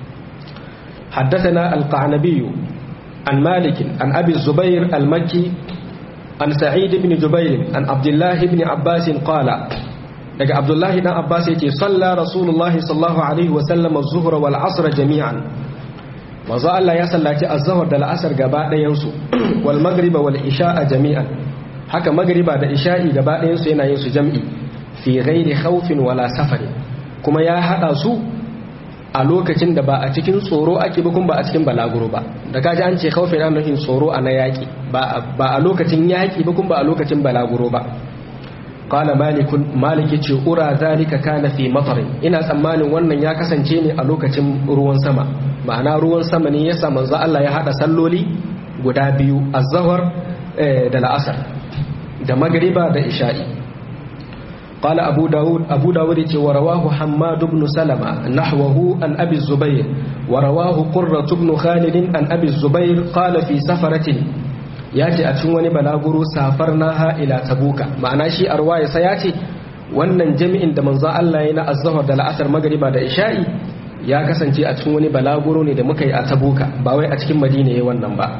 حدثنا القعنبي عن مالك عن أبي الزبير المكي عن سعيد بن جبير عن عبد الله بن عباس قال daga Abdullahi dan Abbas yake salla Rasulullahi sallallahu alaihi wa sallam az-zuhra wal 'asr jami'an manzo Allah ya sallaci az-zuhr da al-'asr gaba ɗayan su wal maghriba wal isha'a jami'an haka magriba da isha'i gaba ɗayan su yana yin su jam'i fi ghairi khawfin wala safari kuma ya hada su a lokacin da ba a cikin tsoro ake ba kuma ba a cikin balaguro ba da kaji an ce khawfin ana nufin tsoro a na yaki ba a lokacin yaki ba kuma ba a lokacin balaguro ba qala malikun maliki ce ura zalika kana fi matarin ina tsammanin wannan ya kasance ne a lokacin ruwan sama ma'ana ruwan sama ne yasa manzo Allah ya hada salloli guda biyu az-zuhr da la'asar da magriba da isha'i قال أبو داود أبو داود ورواه حماد بن سلمة نحوه عن أبي الزبير ورواه قرة بن خالد عن أبي الزبير قال في سفرة ياتي أتشوني بلاغرو سافرناها إلى تبوك معنى شيء أرواية سياتي wannan jami'in da manzo Allah yana azhar da la'asar magriba da isha'i ya kasance a cikin wani balaguro ne da muka yi a tabuka ba wai a cikin madina yayin wannan ba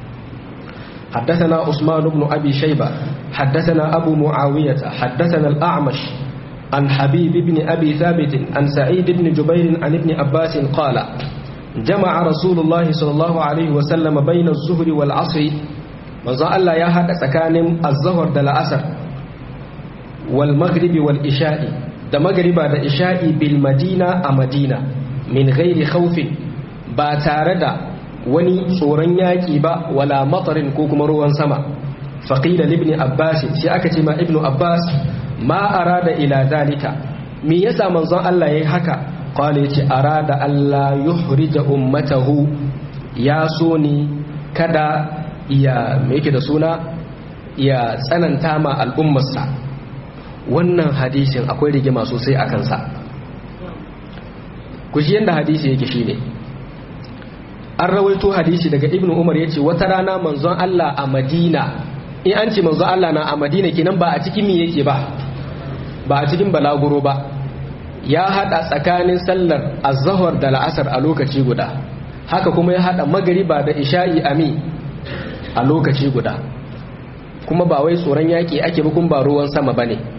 حدثنا عثمان بن أبي شيبة حدثنا أبو معاوية حدثنا الأعمش عن حبيب بن أبي ثابت عن سعيد بن جبير عن ابن عباس قال جمع رسول الله صلى الله عليه وسلم بين الظهر والعصر وزع الله يا هذا سكان الظهر دل أسر والمغرب والإشاء da magriba da isha'i bil madina a madina min ghairi khawfin ba tare da wani tsoron yaƙi ba wala matarin ko kuma ruwan sama faƙila libni abbas shi aka ce ma ibnu abbas ma arada ila zalika me yasa manzon Allah yayi haka qala yace arada Allah yuhrija ummatahu ya so ni kada ya me yake da suna ya tsananta ma al'ummarsa wannan hadisin akwai rigima sosai a kansa ku shi yanda hadisi yake shine an rawaito hadisi daga ibnu umar ya ce wata rana manzon Allah a madina in an ce manzon Allah na a madina kenan ba a cikin mi yake ba ba a cikin balaguro ba ya hada tsakanin sallar azhar da la'asar a lokaci guda haka kuma ya hada magariba da isha'i ami a lokaci guda kuma ba wai tsoron yaki ake ba kuma ba ruwan sama bane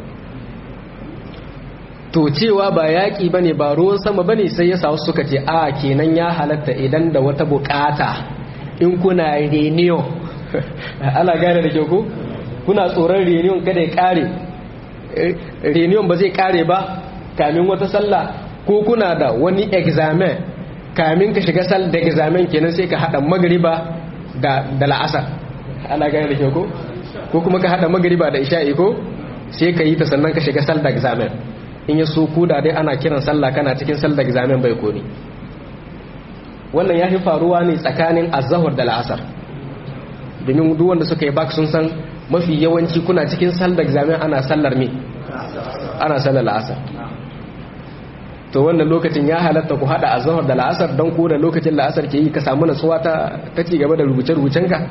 to cewa ba yaƙi ba ne ba ruwan sama ba ne sai ya sa suka ce a kenan ya halatta idan da wata bukata in kuna reniyo ana gane da kyau ku kuna tsoron reniyon kada ya kare reniyon ba zai kare ba kamin wata sallah ko kuna da wani examen kamin ka shiga sal da examen kenan sai ka hada magariba da da la'asar ana gane da kyau ku ko kuma ka hada magariba da isha'i ko sai ka yi ta sannan ka shiga sal da examen in ya so kuda dai ana kiran sallah kana cikin sallar examen bai koni wannan ya fi faruwa ne tsakanin azahar da la'asar domin duk wanda suka yi bak sun san mafi yawanci kuna cikin sallar examen ana sallar me ana sallar la'asar to wannan lokacin ya halatta ku hada azhar da la'asar don ko da lokacin la'asar ke yi ka samu nasuwa ta ta ci gaba da rubuce-rubucen ka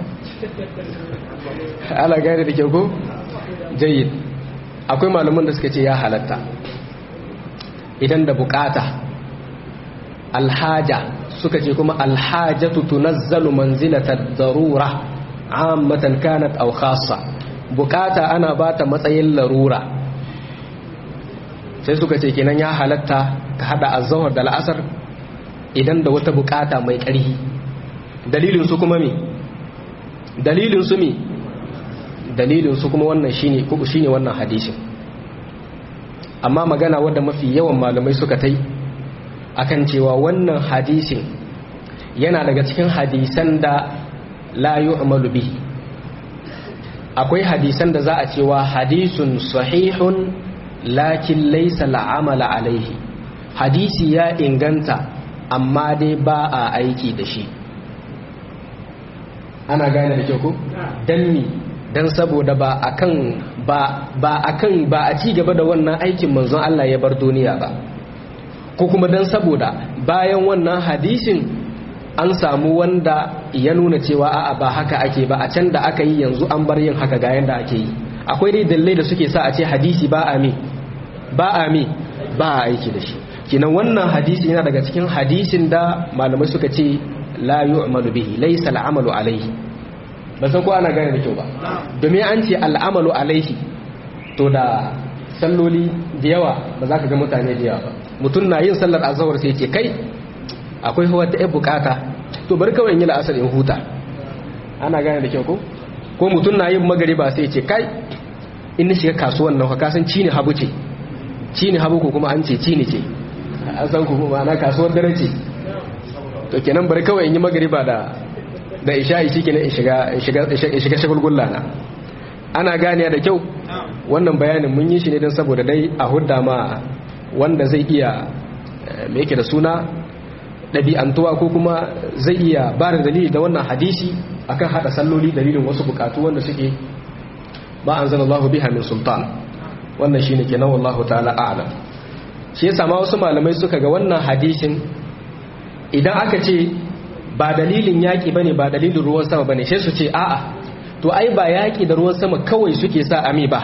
ala gane da kyau ko jayyid akwai malaman da suka ce ya halatta idan da bukata alhaja suka ce kuma alhajatu tunazzalu manzilata darura ammatan kanat aw khassa bukata ana bata matsayin larura sai suka ce kenan ya halatta ka hada azhar da la'asar idan da wata bukata mai ƙarfi dalilin su kuma me dalilin su me dalilin su kuma wannan shine ko shine wannan hadisin amma magana wadda mafi yawan malamai suka tai akan cewa wannan hadisin yana daga cikin hadisan da la yu'malu bihi akwai hadisan da za a cewa hadisun sahihun lakin laysa al'amala alaihi hadisi ya inganta amma dai ba a aiki da shi ana gane da kyau ko dan ni dan saboda ba akan ba ba akan ba a ci gaba da wannan aikin manzon Allah ya bar duniya ba ko kuma dan saboda bayan wannan hadisin an samu wanda ya nuna cewa a'a ba haka ake ba a can da aka yi yanzu an bar yin haka ga yanda ake yi akwai dai dalilai da suke sa a ce hadisi ba a mi ba a mi ba a aiki da shi kinan wannan hadisi yana daga cikin hadisin da malamai suka ce la yu'malu bihi laysa al'amalu alayhi ba san ko ana gane da kyau ba domin an ce al'amalu alaihi to da salloli da yawa ba za ka ga mutane da yawa ba mutum na yin sallar azawar sai ce kai akwai hawa ta yan bukata to bari kawai in yi la'asar in huta ana gane da kyau ko ko mutum na yin magariba sai ce kai in na shiga kasuwan nan ka san cini habu ce cini habu ko kuma an ce cini ce an san ku kuma na kasuwar dare ce to kenan bari kawai in yi magariba da da isha'i shi kenan in shiga shagulgulla na ana gane da kyau wannan bayanin mun yi shi ne don saboda dai a hudda ma wanda zai iya me yake da suna ɗabi'antuwa ko kuma zai iya ba da dalili da wannan hadisi akan haɗa salloli dalilin wasu bukatu wanda suke ba an zana Allah biha min sultan wannan shine kenan wallahu ta'ala a'lam shi yasa ma wasu malamai suka ga wannan hadisin idan aka ce ba dalilin yaƙi bane ba dalilin ruwan sama bane sai su ce a'a to ai ba yaƙi da ruwan sama kawai suke sa ami ba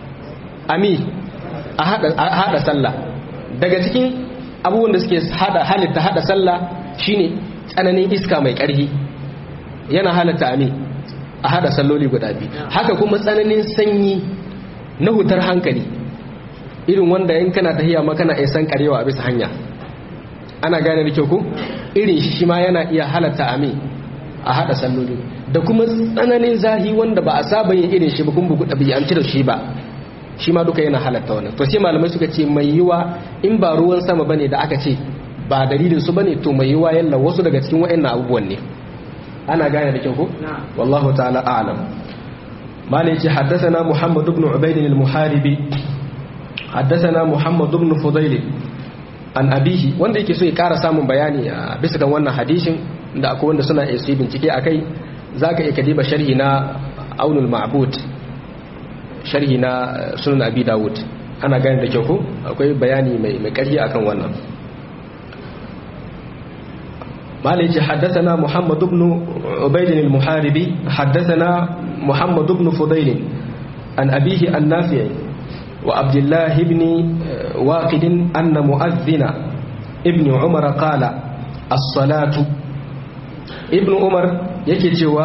ami a hada sallah daga cikin abubuwan da suke hada halitta hada sallah shine tsananin iska mai ƙarfi yana halatta ami a hada salloli guda biyu haka kuma tsananin sanyi na hutar hankali irin wanda in kana tahiya ma kana san karewa a bisa hanya ana gane da kyau ko irin shi shi ma yana iya halatta ami a hada salloli da kuma tsananin zahi wanda ba a saba yin irin shi ba kuma bugu ɗabi'anci da shi ba shi ma duka yana halatta wannan to sai malamai suka ce mai yiwa in ba ruwan sama bane da aka ce ba dalilin su bane to mai yiwa yalla wasu daga cikin waɗannan abubuwan ne ana gane da kyau ko wallahu ta'ala a'lam malai ce haddathana muhammad ibn ubayd al-muharibi haddathana muhammad ibn fudayl an abihi wanda yake so ya kara samun bayani a bisa kan wannan hadisin da akwai wanda suna iya su bincike akai zaka iya kadiba sharhi na aunul ma'bud sharhi na sunan abi dawud ana gane da kyau ko akwai bayani mai mai ƙarfi akan wannan malai ce haddathana muhammad ibn ubayd al-muharibi haddathana muhammad ibn fudayl an abihi an nafi' wa abdullah ibn waqid anna mu'adhdhina ibn umar qala as-salatu ibn umar yake cewa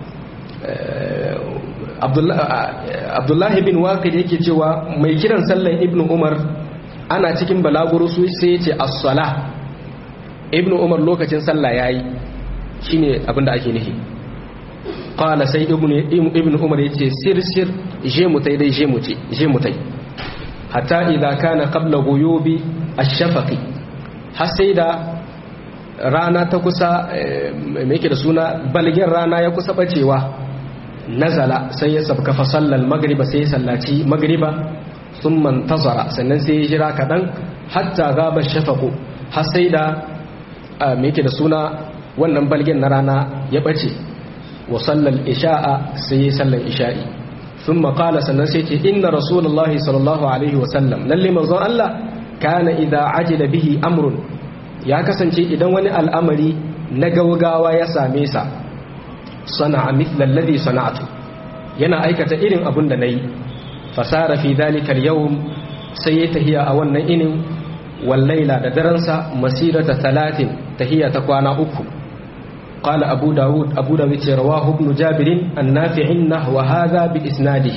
abdullahi bin waqid yake cewa mai kiran sallan ibnu umar ana cikin balaguro su sai yace as-sala ibnu umar lokacin sallah yayi shine abinda ake nufi qala sai ibnu ibnu umar yace sir sir je mutai dai je mutai je mutai hatta idza kana qabla ghuyubi ash-shafaqi har sai da rana ta kusa me yake da suna balgin rana ya kusa bacewa nazala sai ya sabka fa sallal magriba sai ya sallaci magriba thumma tazara sannan sai ya jira kadan hatta gaba shafaqu har sai da me yake da suna wannan balgin na rana ya bace wa sallal isha'a sai ya sallan isha'i thumma qala sannan sai ce inna rasulullahi sallallahu alaihi wa sallam lalle manzon Allah kana idza ajila bihi amrun ya kasance idan wani al'amari na gaugawa ya same sa sana'a mithla alladhi sana'tu yana aikata irin abun da nayi fasara fi dhalika al-yawm sai ya tahiya a wannan inin wallaila da daransa masirata talatin tahiya ta kwana uku قال أبو داود أبو داود رواه ابن جابر النافع نحو هذا بإسناده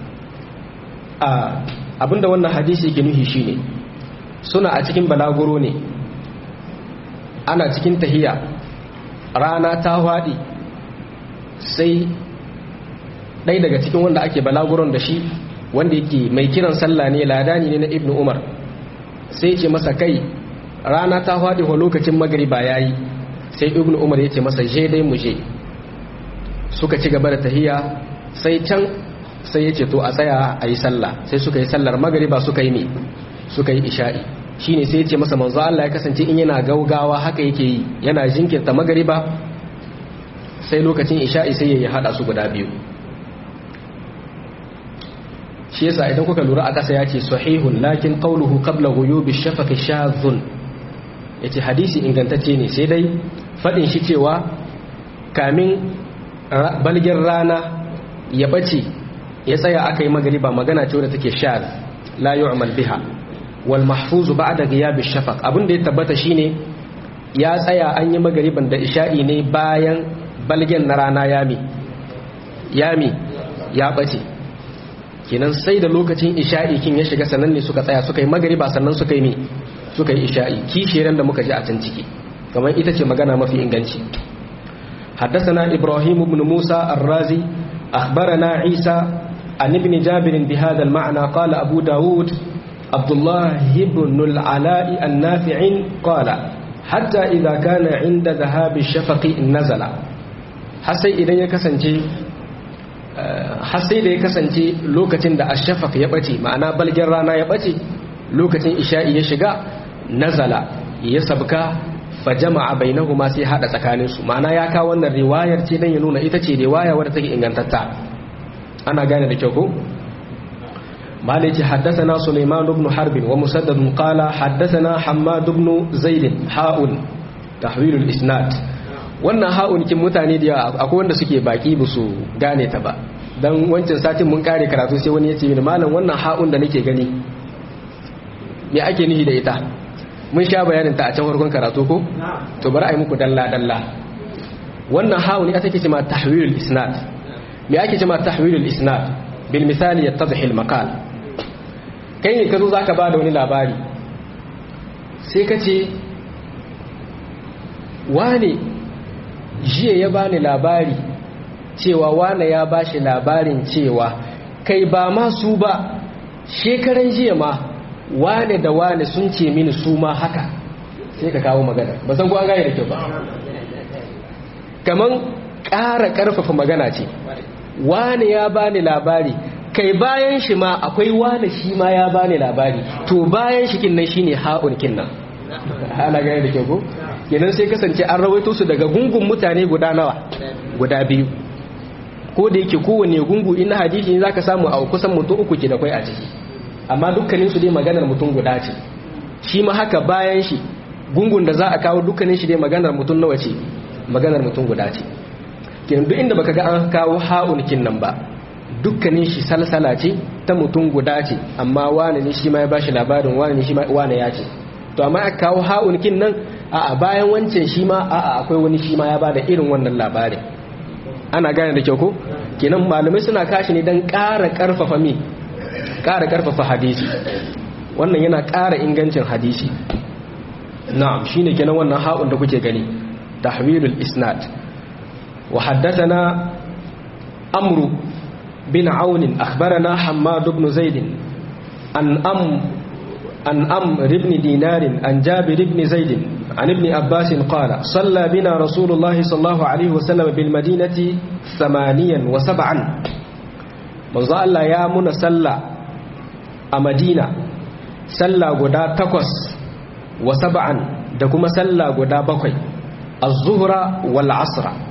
abinda wannan hadisi ke nuhi shine suna a cikin balaguro ne ana cikin tahiya rana ta haɗi sai ɗai daga cikin wanda ake balaguron da shi wanda yake mai kiran sallah ne ladani ne na ibnu umar sai ce masa kai rana ta haɗi wa lokacin magariba ya yi sai ibnu umar ya ce masa je dai mu je suka ci gaba da tahiya sai can sai ya ce to a tsaya a yi sallah sai suka yi sallar magariba suka yi ne suka yi isha'i shine sai ya ce masa manzo Allah ya kasance in yana gaugawa haka yake yi yana jinkirta magariba sai lokacin isha'i sai ya hada su guda biyu shi yasa idan kuka lura a kasa ya ce sahihun lakin qawluhu qabla ghuyubi shafaqi shadhun yace hadisi ingantacce ne sai dai fadin shi cewa kamin balgin rana ya bace ya tsaya aka yi magariba magana ce wadda take shadh la yu'mal biha wal mahfuz ba'da ghiyab ash-shafaq abin da ya tabbata shine ya tsaya an yi magariban da isha'i ne bayan balgen na rana yami yami ya bace kenan sai da lokacin isha'i kin ya shiga sannan ne suka tsaya suka yi magariba sannan suka yi ne suka yi isha'i kishiran da muka ji a can ciki kamar ita ce magana mafi inganci حدثنا إبراهيم بن موسى الرازي أخبرنا عيسى عن ابن جابر بهذا المعنى قال أبو داود عبد الله بن العلاء النافع قال حتى إذا كان عند ذهاب الشفق نزل حسي إذا يكسنجي حسي إذا يكسنجي لوكتين دا الشفق يبتي معنا بل جرانا يبتي لوكتين إشاء يشغى نزل يسبك fajama'a bainahuma sai hada tsakanin su ma'ana ya kawo wannan riwayar ce dan ya nuna ita ce riwaya wadda take ingantatta ana gane da kyau ko maliki haddathana sulaiman ibn harb wa musaddad qala haddathana hammad ibn zaid ha'un tahwil al-isnad wannan ha'un kin mutane da akwai wanda suke baki ba su gane ta ba dan wancan satin mun kare karatu sai wani ya ce mini malam wannan ha'un da nake gani me ake nihi da ita mun sha bayanin ta a can farkon karatu ko to bari a yi muku dalla dalla wannan hawo ne ake cewa tahwilul isnad me ake cewa tahwilul isnad bil misali yattadhi al maqal kai ne kazo zaka bada wani labari sai ka ce wane jiya ya bani labari cewa wane ya bashi labarin cewa kai ba ma su ba shekaran jiya ma wane da wane sun ce mini su ma haka sai ka kawo magana ba san kuwa gaya da kyau ba kaman ƙara ƙarfafa magana ce wane ya bani labari kai bayan shi ma akwai wane shi ma ya bani labari to bayan shi kinnan shine ha'un kinnan ana gaya da kyau ko kenan sai kasance an rawaito su daga gungun mutane guda nawa guda biyu ko da yake kowane gungu ina hadisi za ka samu a kusan mutum uku ke da kwai a ciki amma dukkanin su dai maganar mutum guda ce shi ma haka bayan shi gungun da za a kawo dukkanin shi dai maganar mutum nawa ce maganar mutum guda ce kenan duk inda baka ga an kawo ha'un kinnan ba dukkanin shi salsala ce ta mutum guda ce amma wane ne shi ma ya bashi labarin wane ne shi ma wane ya ce to amma aka kawo ha'un kinnan a bayan wancan shi ma a akwai wani shi ma ya bada irin wannan labarin ana gane da kyau ko kenan malamai suna kashi ne don ƙara ƙarfafa mi ƙara ƙarfafa hadisi wannan yana ƙara ingancin hadisi na'am shine kenan wannan ha'un da kuke gani tahwilul isnad wa haddathana amru bin aun akhbarana hammad ibn zaid an am an amr ibn dinar an jabir ibn zaid عن ابن عباس قال صلى بنا رسول الله صلى الله عليه وسلم بالمدينة ثمانيا وسبعا منذ الله يا من صلى أمدينة صلى قدا تقص وسبعا دكما صلى قدا بقي الظهر والعصر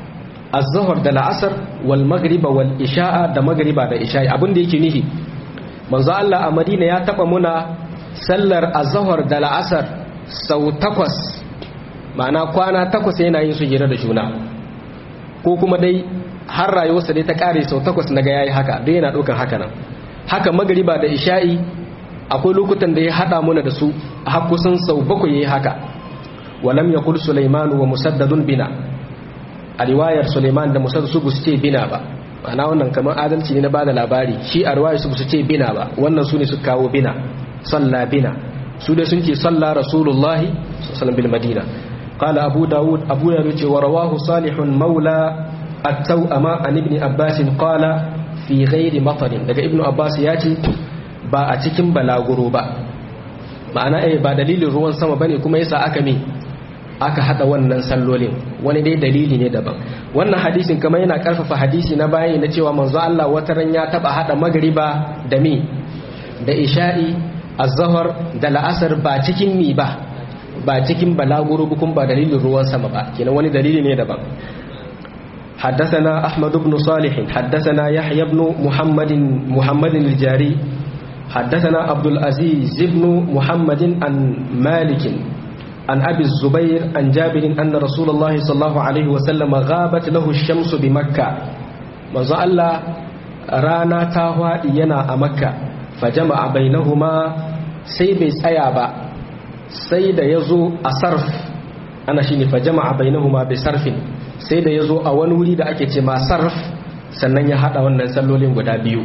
az-zuhr da la'asar wal maghriba wal isha'a da maghriba da isha'i abin da yake nihi manzo Allah a Madina ya taba muna sallar az-zuhr da la'asar sau takwas ma'ana kwana takwas yana yin su jira da juna ko kuma dai har rayuwarsa dai ta kare sau takwas naga yayi haka dai yana ɗaukar haka nan haka magariba da isha'i akwai lokutan da ya hada muna da su har kusan sau bakwai yayi haka walam yaqul sulaiman wa musaddadun bina a riwayar sulaiman da musaddad su bu ce bina ba ma'ana wannan kamar adalci ne na bada labari shi a riwayar su bu ce bina ba wannan su ne su kawo bina salla bina su dai sun ce salla rasulullahi sallallahu bil madina qala abu daud abu ya ce wa rawahu salihun maula at-tawama an ibn abbas qala fi ghairi matarin daga ibnu abbas ya ce ba a cikin balaguro ba ma'ana eh ba dalilin ruwan sama bane kuma yasa aka me aka hada wannan sallolin wani dai dalili ne daban wannan hadisin kamar yana karfafa hadisi na bayi na cewa manzo Allah wata ran ya taba hada magriba da mi da isha'i az-zuhr da la'asar ba cikin mi ba ba cikin balaguro bukun ba dalilin ruwan sama ba kenan wani dalili ne daban حدثنا أحمد بن صالح حدثنا يحيى بن محمد محمد الجاري حدثنا عبد العزيز بن محمد عن مالك عن أبي الزبير عن جابر أن رسول الله صلى الله عليه وسلم غابت له الشمس بمكة manzo Allah rana ta hwaɗi yana a makka fajama'a bainahuma sai bai tsaya ba sai da ya zo a sarf ana shi ne fajama'a bainahuma bai sarfin sai da ya zo a wani wuri da ake ce ma sarf sannan ya haɗa wannan sallolin guda biyu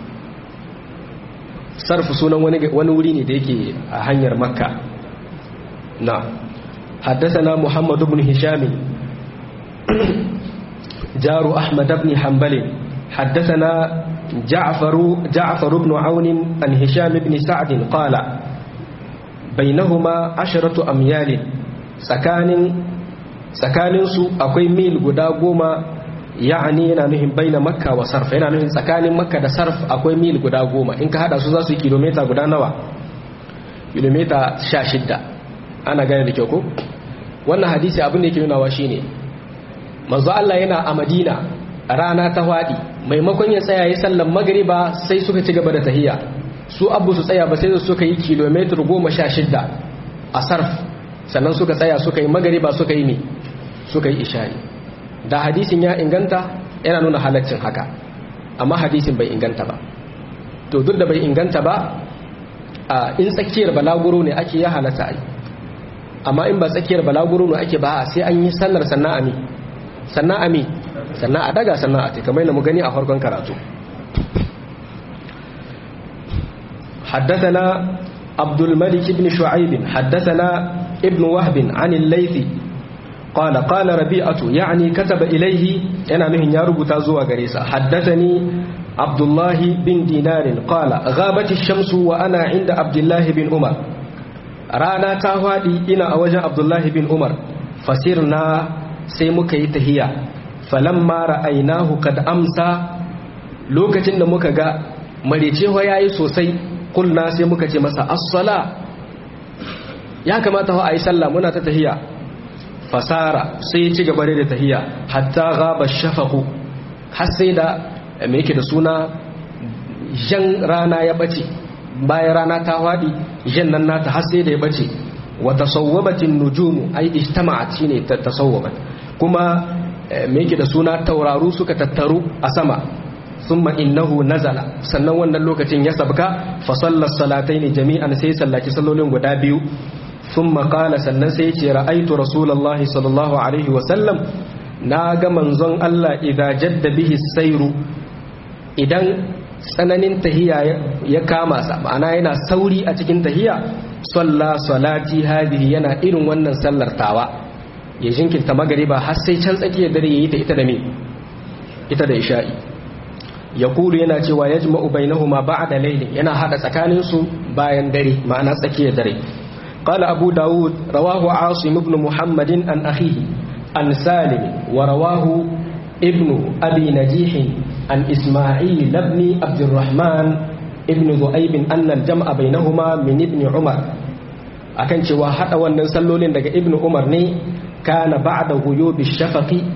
sarf sunan wani wuri ne da yake a hanyar makka na حدثنا محمد بن هشام جار أحمد بن حنبل حدثنا جعفر جعفر بن عون عن هشام بن سعد قال بينهما عشرة أميال سكان سكان سو أكوي ميل قدا قوما يعني yana nuhin baina makka wa sarf yana nuhin tsakanin makka da sarf akwai mil guda goma in ka hada su za su yi kilomita guda nawa kilomita sha shidda ana gane da kyau ko wannan hadisi abin da yake nunawa shine manzo Allah yana a Madina rana ta hwadi maimakon ya tsaya yi sallan magriba sai suka ci gaba da tahiyya su abu su tsaya ba sai suka yi kilometer goma sha shidda a sarf sannan suka tsaya suka yi magriba suka yi ne suka yi isha'i da hadisin ya inganta yana nuna halaccin haka amma hadisin bai inganta ba to duk da bai inganta ba in tsakiyar balaguro ne ake ya halatta ai amma in ba tsakiyar balaguro ne ake ba sai an yi sallar sannan ami sannan ami sannan a daga sannan a kamar da mu gani a farkon karatu حدثنا عبد الملك بن شعيب حدثنا ابن وهب عن الليث قال قال ربيعة يعني كتب إليه أنا مهن يارب تازوى غريسة حدثني عبد الله بن دينار قال غابت الشمس وأنا عند عبد الله بن عمر رانا تاوادي إنا أوجه عبد الله بن عمر فسرنا سيمك يتهيا فلما رأيناه قد أمسى lokacin da muka ga marecewa ya yi sosai kulna sai muka ce masa assala ya kamata a yi sallah muna ta tahiya fasara sai ya ci gaba da tahiya hatta gaba shafaku har sai da me yake da suna jan rana ya bace bayan rana ta fadi jan nan nata har sai da ya bace wa tasawwabatin nujumu ai ijtama'at shine tasawwabat kuma me yake da suna tauraru suka tattaru a sama thumma innahu nazala sannan wannan lokacin ya sabka fa sallas salataini jami'an sai sallaci sallolin guda biyu ثم قال sannan sai ce ra'aitu rasulullahi sallallahu alaihi wa sallam na ga manzon Allah idza jadda bihi sairu idan tsananin tahiya ya kama sa ma'ana yana sauri a cikin tahiya salla salati hadhihi yana irin wannan sallar tawa ya jinkirta magariba har sai can tsakiyar dare yayi ta ita da me ita da isha'i yaqulu yana cewa yajma'u bainahuma ba'da layli yana hada tsakanin su bayan dare ma'ana tsakiyar dare قال أبو داود رواه عاصم بن محمد عن أخيه عن سالم ورواه ابن أبي نجيح عن إسماعيل بن عبد الرحمن ابن ذؤيب أن الجمع بينهما من ابن عمر akan cewa hada wannan sallolin daga ibnu umar ne kana ba'da ghuyubi shafaqi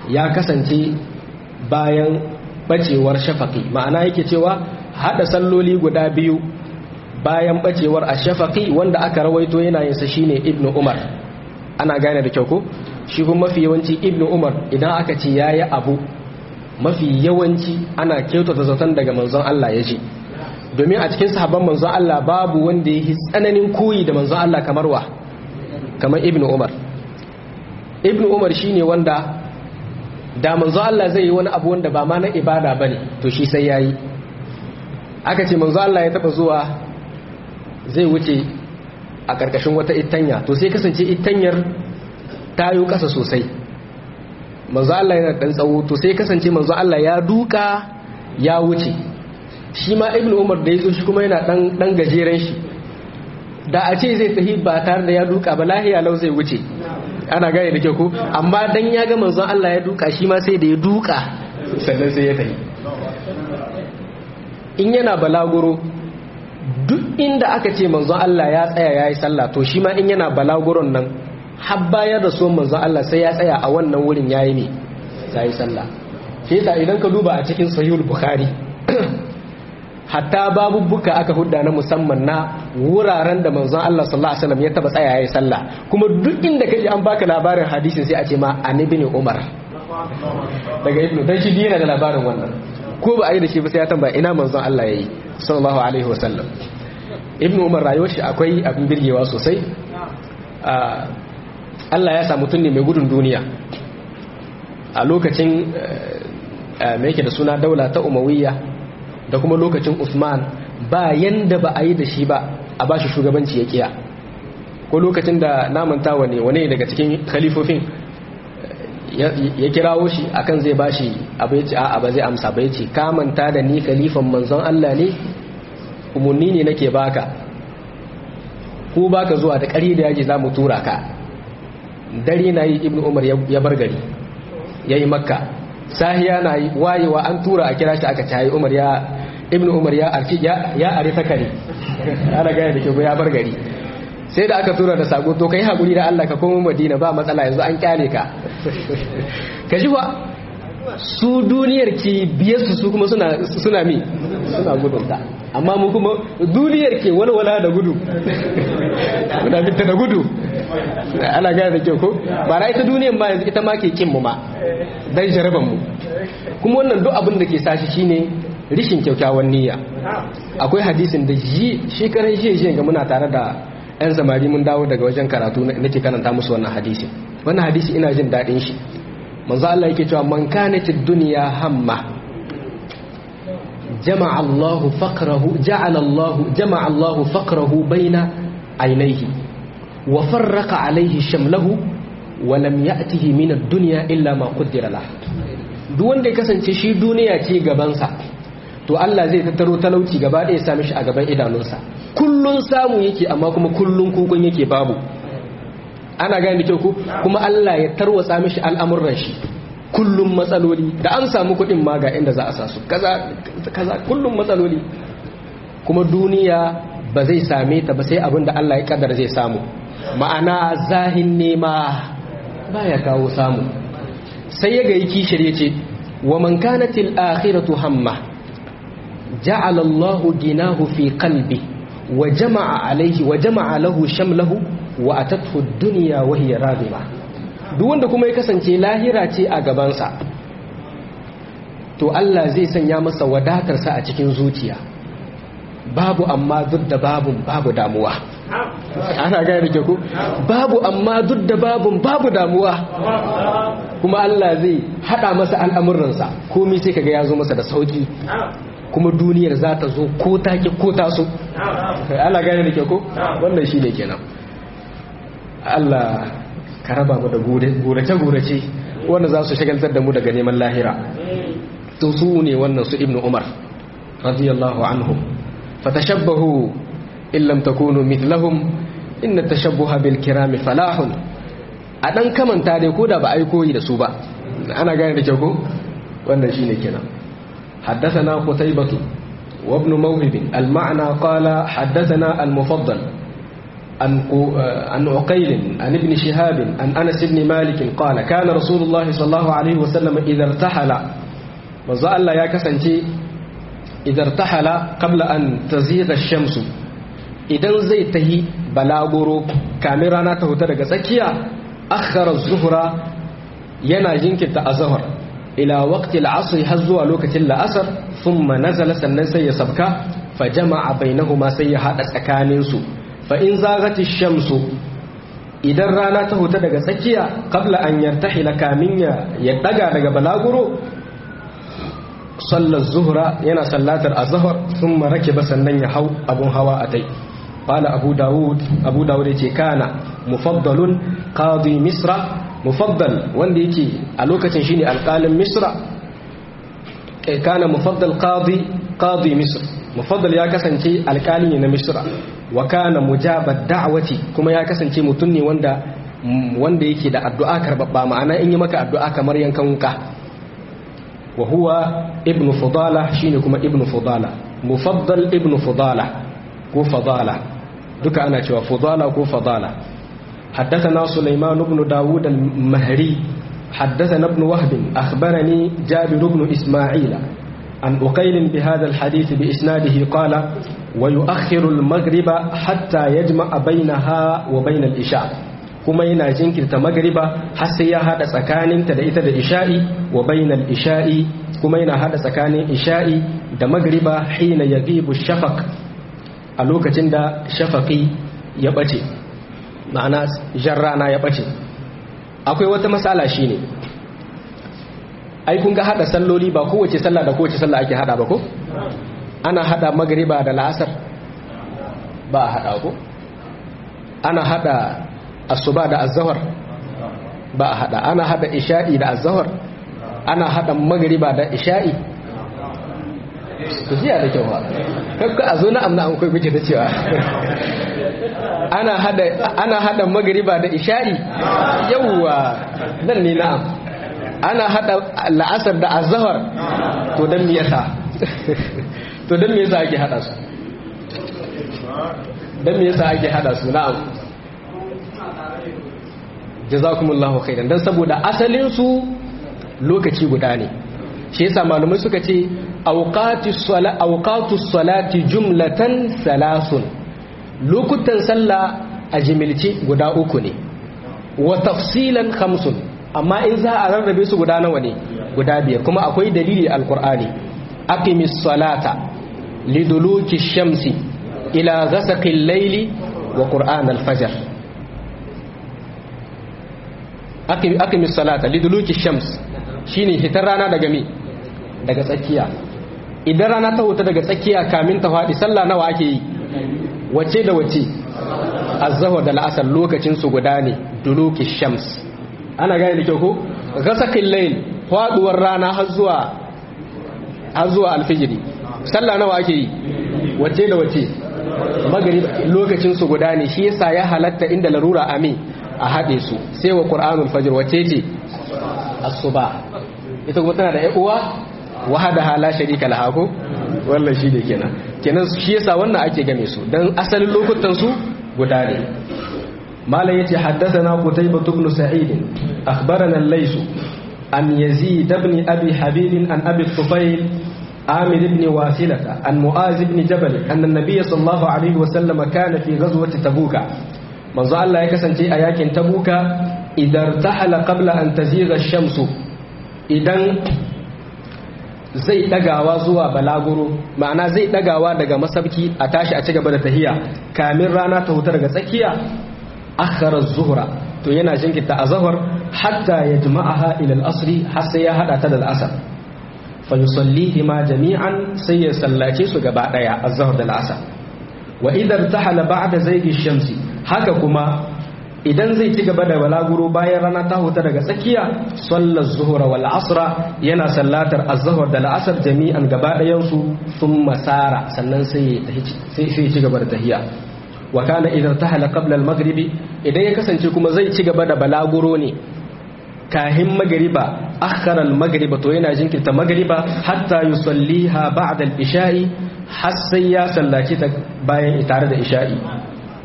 ya kasance bayan bacewar shafaqi ma'ana yake cewa hada salloli guda biyu bayan bacewar ash-shafaqi wanda aka rawaito yana yin sa shine ibnu umar ana gane da kyau ko shi kuma mafi yawanci ibnu umar idan aka ce yayi abu mafi yawanci ana kyautata zaton daga manzon Allah ya ce domin a cikin sahabban manzon Allah babu wanda ya yi tsananin koyi da manzon Allah kamar wa kamar ibn umar ibn umar shine wanda da manzon Allah zai yi wani abu wanda ba ma na ibada bane to shi sai yayi aka ce manzon Allah ya taba zuwa zai wuce a karkashin wata itanya to sai kasance itanyar ta yi kasa sosai manzo Allah yana dan tsawo to sai kasance manzo Allah ya duka ya wuce shi ma ibnu umar da yazo shi kuma yana dan dan gajeren shi da a ce zai tafi ba tare da ya duka ba lahiya lau zai wuce ana gane da ke ku amma dan ya ga manzo Allah ya duka shi ma sai da ya duka sannan sai ya tafi in yana balaguro duk inda aka ce manzo Allah ya tsaya yayi sallah to shi ma in yana balaguron nan har bayar da so manzon Allah sai ya tsaya a wannan wurin yayi ne sai sallah shi yasa idan ka duba a cikin sahihul bukhari hatta babubbuka aka hudda na musamman na wuraren da manzon Allah sallallahu alaihi wasallam ya taba tsaya yayi sallah kuma duk inda kaji an baka labarin hadisin sai a ce ma an ibn umar daga ibnu dan shi yana da labarin wannan ko ba a yi da shi ba sai ya tambaya ina manzon Allah yayi sallallahu alaihi wasallam ibnu umar rayuwar shi akwai abin birgewa sosai Allah ya samu mutum ne mai gudun duniya a lokacin mai yake da suna daula ta umawiyya da kuma lokacin Usman ba yanda ba a yi da shi ba a ba shi shugabanci ya kiya ko lokacin da namantawa ne wane daga cikin khalifofin ya kirawo shi akan zai bashi abu ya ce a ba zai amsa ba ya ce kamanta da ni khalifan manzon Allah ne umarni ne nake baka ko baka zuwa da ƙari da yaji za mu tura ka dare na yi ibn umar ya bar gari ya yi makka sahiya na yi wayewa an tura a kira shi aka cayi umar ya ibn umar ya arki ya are ta kare ana gaya da ke ya bar gari sai da aka tura da sako to kai hakuri da Allah ka koma Madina ba matsala yanzu an kyale ka ka ji ba su duniyar ki biyar su su kuma suna suna mi suna gudunta amma mu kuma duniyar ke walwala da gudu da bitta da gudu ana gaya da kyau ko ba na ita duniyar ma yanzu ita ma ke kin mu ma dan jaraban mu kuma wannan duk abin da ke sashi shine rishin kyakkyawan niyya akwai hadisin da shi shekaran shi shi ga muna tare da yan samari mun dawo daga wajen karatu nake karanta musu wannan hadisi wannan hadisi ina jin daɗin shi manzo Allah yake cewa man kanatid dunya hamma jama'a Allah faqrahu ja'ala Allah jama'a Allah faqrahu baina aynayhi wa farraqa alayhi shamlahu wa lam ya'tihi min ad-dunya illa ma qaddara lahu duk wanda ya kasance shi duniya ce gabansa to Allah zai tattaro talauci gaba ɗaya sami shi a gaban idanunsa kullun samu yake amma kuma kullun kukun yake babu ana gane kyau ku kuma Allah ya tarwatsa mishi al'amuran shi kullum matsaloli da an samu kuɗin ma ga inda za a sa su kaza kaza kullum matsaloli kuma duniya ba zai same ta ba sai abin da Allah ya kaddara zai samu ma'ana zahin nema baya kawo samu sai ya gayi kishir ya ce wa man kanatil akhiratu hamma ja'ala Allah ginahu fi qalbi wa jama'a alaihi wa jama'a lahu shamlahu wa atathu ad-dunya wa hiya radima duk wanda kuma ya kasance lahira ce a gabansa to Allah zai sanya masa wadatarsa a cikin zuciya babu amma duk da babun babu damuwa ana gaya da ku babu amma duk da babun babu damuwa kuma Allah zai hada masa al'amuransa komai sai kaga ya zo masa da sauki kuma duniyar za ta zo ko take ko taso ana gane da ke ko wannan shi ne kenan Allah ka raba mu da gurace-gurace wanda za su shagaltar da mu daga neman lahira to su ne wannan su ibnu umar radiyallahu anhum fatashabbahu in lam takunu mithlahum inna tashabbuha bil kirami falahun a dan kamanta dai ko da ba ai koyi da su ba ana gane da kyau ko wannan shine kenan حدثنا قتيبة وابن موهب المعنى قال حدثنا المفضل عن عن عقيل عن ابن شهاب عن انس بن مالك قال كان رسول الله صلى الله عليه وسلم اذا ارتحل manzo Allah ya kasance idan tahala qabla an taziga shamsu idan zai tahi balaguro kamin rana ta huta daga tsakiya akhara zuhra yana jinkirta azhar ila waqti al-asr har zuwa lokacin la'asar thumma nazala sannan sai ya sabka fa jama'a bainahuma sai ya hada tsakanin su fa in zagati shamsu idan rana ta huta daga tsakiya qabla an yartahila kamin ya daga daga balaguro sallar zuhra yana sallatar azhar thumma rakiba sannan ya hau abun hawa atai qala abu daud abu daud yace kana mufaddalun qadi misra mufaddal wanda yake a lokacin shine alqalin misra kai kana mufaddal qadi qadi misr mufaddal ya kasance alqali ne na misra wa kana mujabad da'wati kuma ya kasance mutum ne wanda wanda yake da addu'a karbabba ma'ana in yi maka addu'a kamar yankan wuka wa huwa ibnu fudala shine kuma ibnu fudala mufaddal ibnu fudala ko fadala duka ana cewa fudala ko fadala حدثنا سليمان بن داود المهري حدثنا ابن وهب أخبرني جابر بن إسماعيل عن أقيل بهذا الحديث بإسناده قال ويؤخر المغرب حتى يجمع بينها وبين الإشاء kuma yana jinkirta magriba har sai ya hada tsakaninta da ita da isha'i wa bainal isha'i kuma yana hada tsakanin isha'i da magriba hina yaghibu shafaq a lokacin da shafaqi ya bace ma'ana jan rana ya bace akwai wata matsala shine ai kun ga hada salloli ba kowace sallah da kowace sallah ake hada ba ko ana hada magriba da la'asar ba a hada ko ana hada asuba da azhar ba a hada ana hada isha'i da azhar ana hada magriba da isha'i ku jiya da kyau ba kakka a zo na amna an kai kuke da cewa ana hada ana hada magriba da isha'i yawwa nan ne na'am ana hada la'asar da azhar to dan me yasa to dan me yasa ake hada su dan me yasa ake hada su na'am jazakumullahu khairan dan saboda asalin su lokaci guda ne shi yasa malumai suka ce awqatus sala awqatus salati jumlatan salasun lokutan sallah a jimilci guda uku ne wa tafsilan khamsun amma in za a rarrabe su guda nawa ne guda biyar kuma akwai dalili alqur'ani aqimis salata liduluki shamsi ila ghasaqil layli wa qur'an al-fajr aqimis salata liduluki shams shine hitar rana daga mi daga tsakiya idan rana ta huta daga tsakiya kamin ta fadi sallah nawa ake yi wace da wace azzahu da la'asar lokacin su guda ne duluki shams ana gane da kyau ko ghasaqil layl faduwar rana har zuwa har zuwa alfijiri sallah nawa ake yi wace da wace magrib lokacin su guda ne shi yasa ya halatta inda larura amin a haɗe su sai wa ƙur'anul fajr wace ce asuba ita kuma tana da uwa wahada hala sharika laha ko wannan shi ne kenan kenan shi yasa wannan ake game su dan asalin lokutan su guda ne malam yace haddathana qutaybah ibn sa'id akhbarana al-lays an yazid ibn abi habib an abi tufayl عامر بن واثلة عن معاذ بن جبل أن النبي صلى الله عليه وسلم كان في غزوة تبوك manzo Allah ya kasance a yakin tabuka idan tahala qabla an taziga shamsu idan zai dagawa zuwa balaguro ma'ana zai dagawa daga masabki a tashi a cigaba da tahiya kamin rana ta huta daga tsakiya akhara zuhra to yana jinkirta azhar hatta yajma'aha ila al-asri har sai ya hada ta da al-asr fa yusallihi ma jami'an sai ya sallace su gaba daya azhar da al-asr wa idan tahala ba'da zaygi shamsi haka kuma idan zai ci gaba da balaguro bayan rana ta huta daga tsakiya sallar zuhura wal asra yana sallatar az-zuhr da al-asr jami'an gaba ɗayan su thumma sara sannan sai sai ci gaba da tahiya wa kana idan tahala qabla al-maghribi idan ya kasance kuma zai ci gaba da balaguro ne kahin magriba akhara al-maghriba to yana jinkirta magriba hatta yusalliha ba'da al-isha'i har sai ya sallaci ta bayan tare da isha'i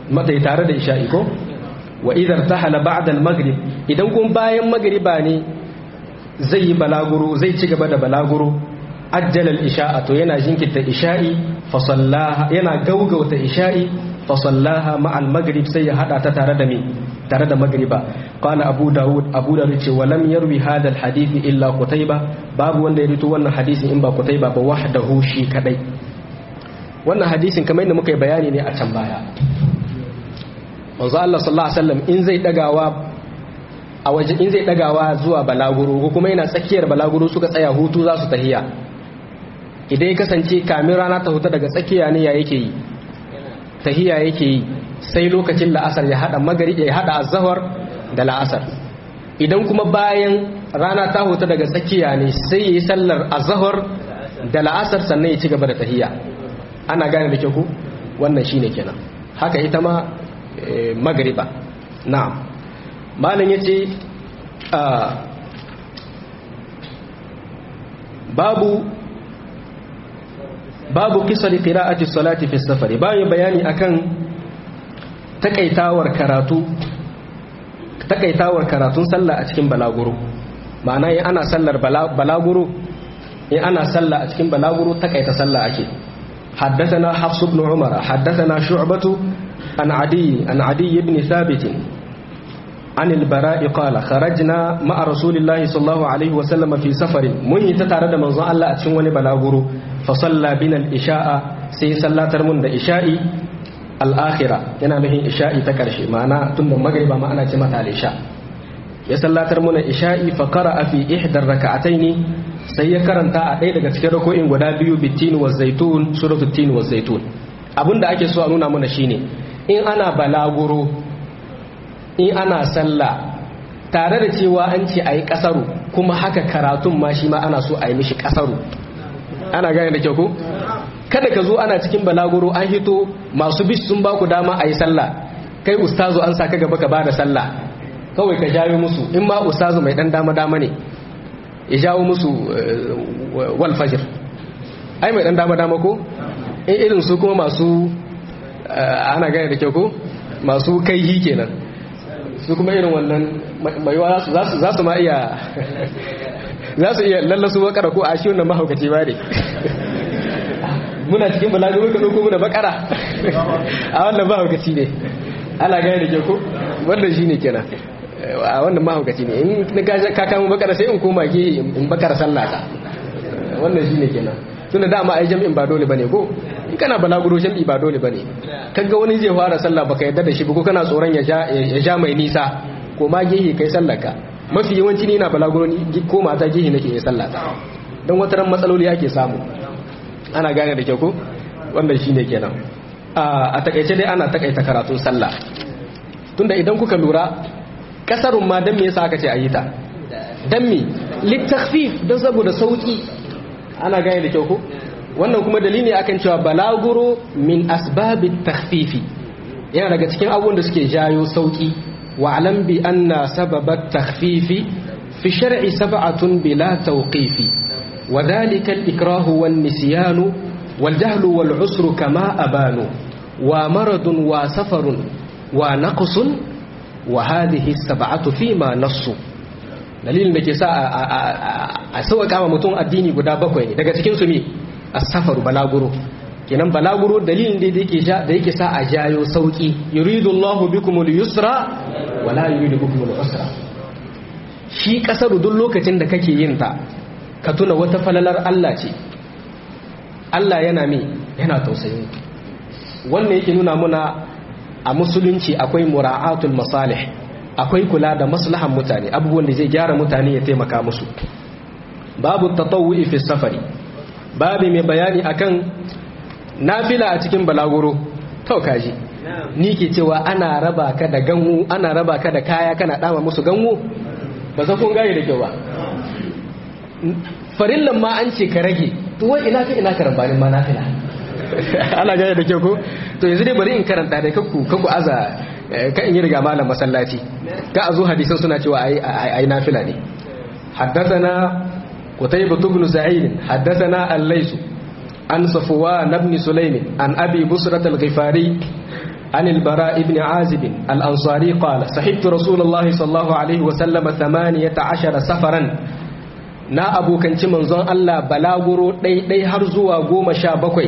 mata tare da isha'i ko wa idar tahala ba'da al-maghrib idan kun bayan magriba ne zai yi balaguro zai ci gaba da balaguro ajjala al-isha'a to yana jinkirta isha'i fa sallaha yana gaugauta isha'i fa sallaha ma al-maghrib sai ya hada ta tare da me tare da magriba qala abu daud abu daud ce wa lam yarwi hadha al-hadith illa qutayba babu wanda ya rito wannan hadisin in ba qutayba ba wahdahu shi kadai wannan hadisin kamar yadda muka yi bayani ne a can baya manzo Allah sallallahu alaihi wasallam in zai dagawa a waje in zai dagawa zuwa balaguro ko kuma yana tsakiyar balaguro suka tsaya hutu za su tahiya idan ya kasance kamin rana ta huta daga tsakiya ne ya yake yi tahiya yake yi sai lokacin la'asar ya hada magari ya hada azhar da la'asar idan kuma bayan rana ta huta daga tsakiya ne sai yayi sallar azhar da la'asar sannan ya ci gaba da tahiya ana gane da kyau ku wannan shine kenan haka ita ma magriba na'am malam yace babu babu kisar qira'ati salati fi safari bayan bayani akan takaitawar karatu takaitawar karatun sallah a cikin balaguro ma'ana in ana sallar balaguro in ana sallah a cikin balaguro takaita sallah ake حدثنا حفص بن عمر حدثنا شعبة عن عدي عن عدي بن ثابت عن البراء قال خرجنا مع رسول الله صلى الله عليه وسلم في سفر من يتتارد من ظن الله أتشن وني بلاغرو فصلى بنا الإشاء سي صلى ترمون دا إشائي الآخرة yana nufin isha'i ta ƙarshe ma'ana tun da magriba ma'ana ce mata al-isha ya sallatar muna isha'i fa qara'a fi ihdar raka'ataini sai ya karanta a ɗaya daga cikin rako'in guda biyu bitin wa zaitun suratul tin wa zaitun abinda ake so a nuna mana shine in ana balaguro in ana sallah tare da cewa an ce ayi kasaru kuma haka karatun ma shi ma ana so a yi mishi kasaru ana gane da kyau ko kada ka zo ana cikin balaguro an hito masu bis sun baku dama a yi sallah kai ustazu an saka gaba ka bada sallah kawai ka jayo musu in ma ustazu mai dan dama dama ne ya jawo musu wal fajr ai mai dan dama dama ko in irin su kuma masu ana gane da kyau ko masu kaihi kenan su kuma irin wannan maiwa za su ma iya za su iya lallasu bakara ko a shi wannan mahaukaci ba ne muna cikin balaguro ka ɗauko muna bakara a wannan mahaukaci ne ana gane da kyau ko wannan shi ne kenan a wannan mahaukaci ne in ka kama bakara sai in koma ke in bakara sallata wannan shi ne kenan tunda dama ai jam'in ba dole bane ko in kana balaguro jam'i ba dole bane kaga wani zai fara sallah baka yadda da shi ba ko kana tsoron ya ja mai nisa ko ma gehe kai sallaka mafi yawanci ni na balaguro ni ko mata gehe nake yin sallata don wata ran matsaloli ake samu ana gane da kyau ko wannan shine kenan a takaice dai ana takaita karatun sallah tunda idan kuka lura kasarun ma dan me yasa aka ce ayi ta dan me litakhfif don saboda sauki ana gane da kyau ko wannan kuma dalili akan cewa balaguro min asbabit takhfifi yana daga cikin abubuwan da suke jayo sauki wa alam bi anna sababat takhfifi fi shar'i sab'atun bila tawqifi wa dhalika al-ikrah wan nisyan wal jahl wal usr kama abanu wa maradun wa safarun wa naqsun wa hadhihi sab'atu fima nassu dalilin da ke sa a sauƙa wa mutum addini guda bakwai ne daga cikin su ne as-safaru balaguro kenan balaguro dalilin da yake da yake sa a jayo sauki yuridu Allahu bikumul yusra wala yuridu bikumul usra shi kasaru duk lokacin da kake yin ta ka tuna wata falalar Allah ce Allah yana me yana tausayin wannan yake nuna muna a musulunci akwai mura'atul masalih akwai kula da maslahan mutane abubuwan da zai gyara mutane ya taimaka musu babu tatawu'i fi safari babu mai bayani akan nafila a cikin balaguro to kaji ni ke cewa ana raba ka da ganwu ana raba ka da kaya kana dama musu ganwu ba sa kun gane da kyau ba farillan ma an ce ka rage to wai ina ka ina karambanin ma nafila ana gane da kyau ko to yanzu dai bari in karanta da kakku kakku aza ka in yi riga malam masallaci ka a zo hadisan suna cewa ai nafila ne حدثنا قتيبة بن سعيد حدثنا الليث عن صفوان بن سليم عن أبي بصرة الغفاري عن البراء بن عازب الأنصاري قال صحبت رسول الله صلى الله عليه وسلم ثمانية عشر سفرا na abokanci manzon Allah balaguro ɗai-ɗai har zuwa goma sha bakwai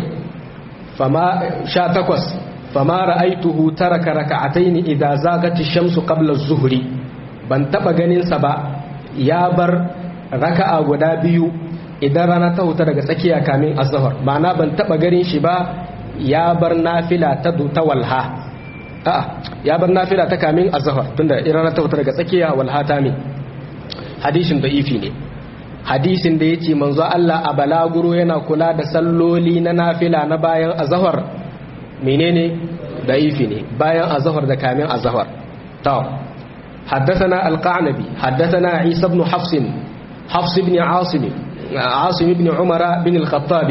sha takwas fama ra'aituhu taraka raka'ataini idza zagati shamsu qabla az-zuhri ban taba ganin sa ba ya bar raka'a guda biyu idan rana ta huta daga tsakiya kamin azhar ma'ana ban taba ganin shi ba ya bar nafila ta ta walha a'a ya bar nafila ta kamin azhar tunda idan rana ta huta daga tsakiya walha ta min hadisin da'ifi ne hadisin da yace manzo Allah a balaguro yana kula da salloli na nafila na bayan azhar menene da'ifi ne bayan azhar da kamin azhar to حدثنا القعنبي حدثنا عيسى بن حفص حفص بن عاصم عاصم بن عمر بن الخطاب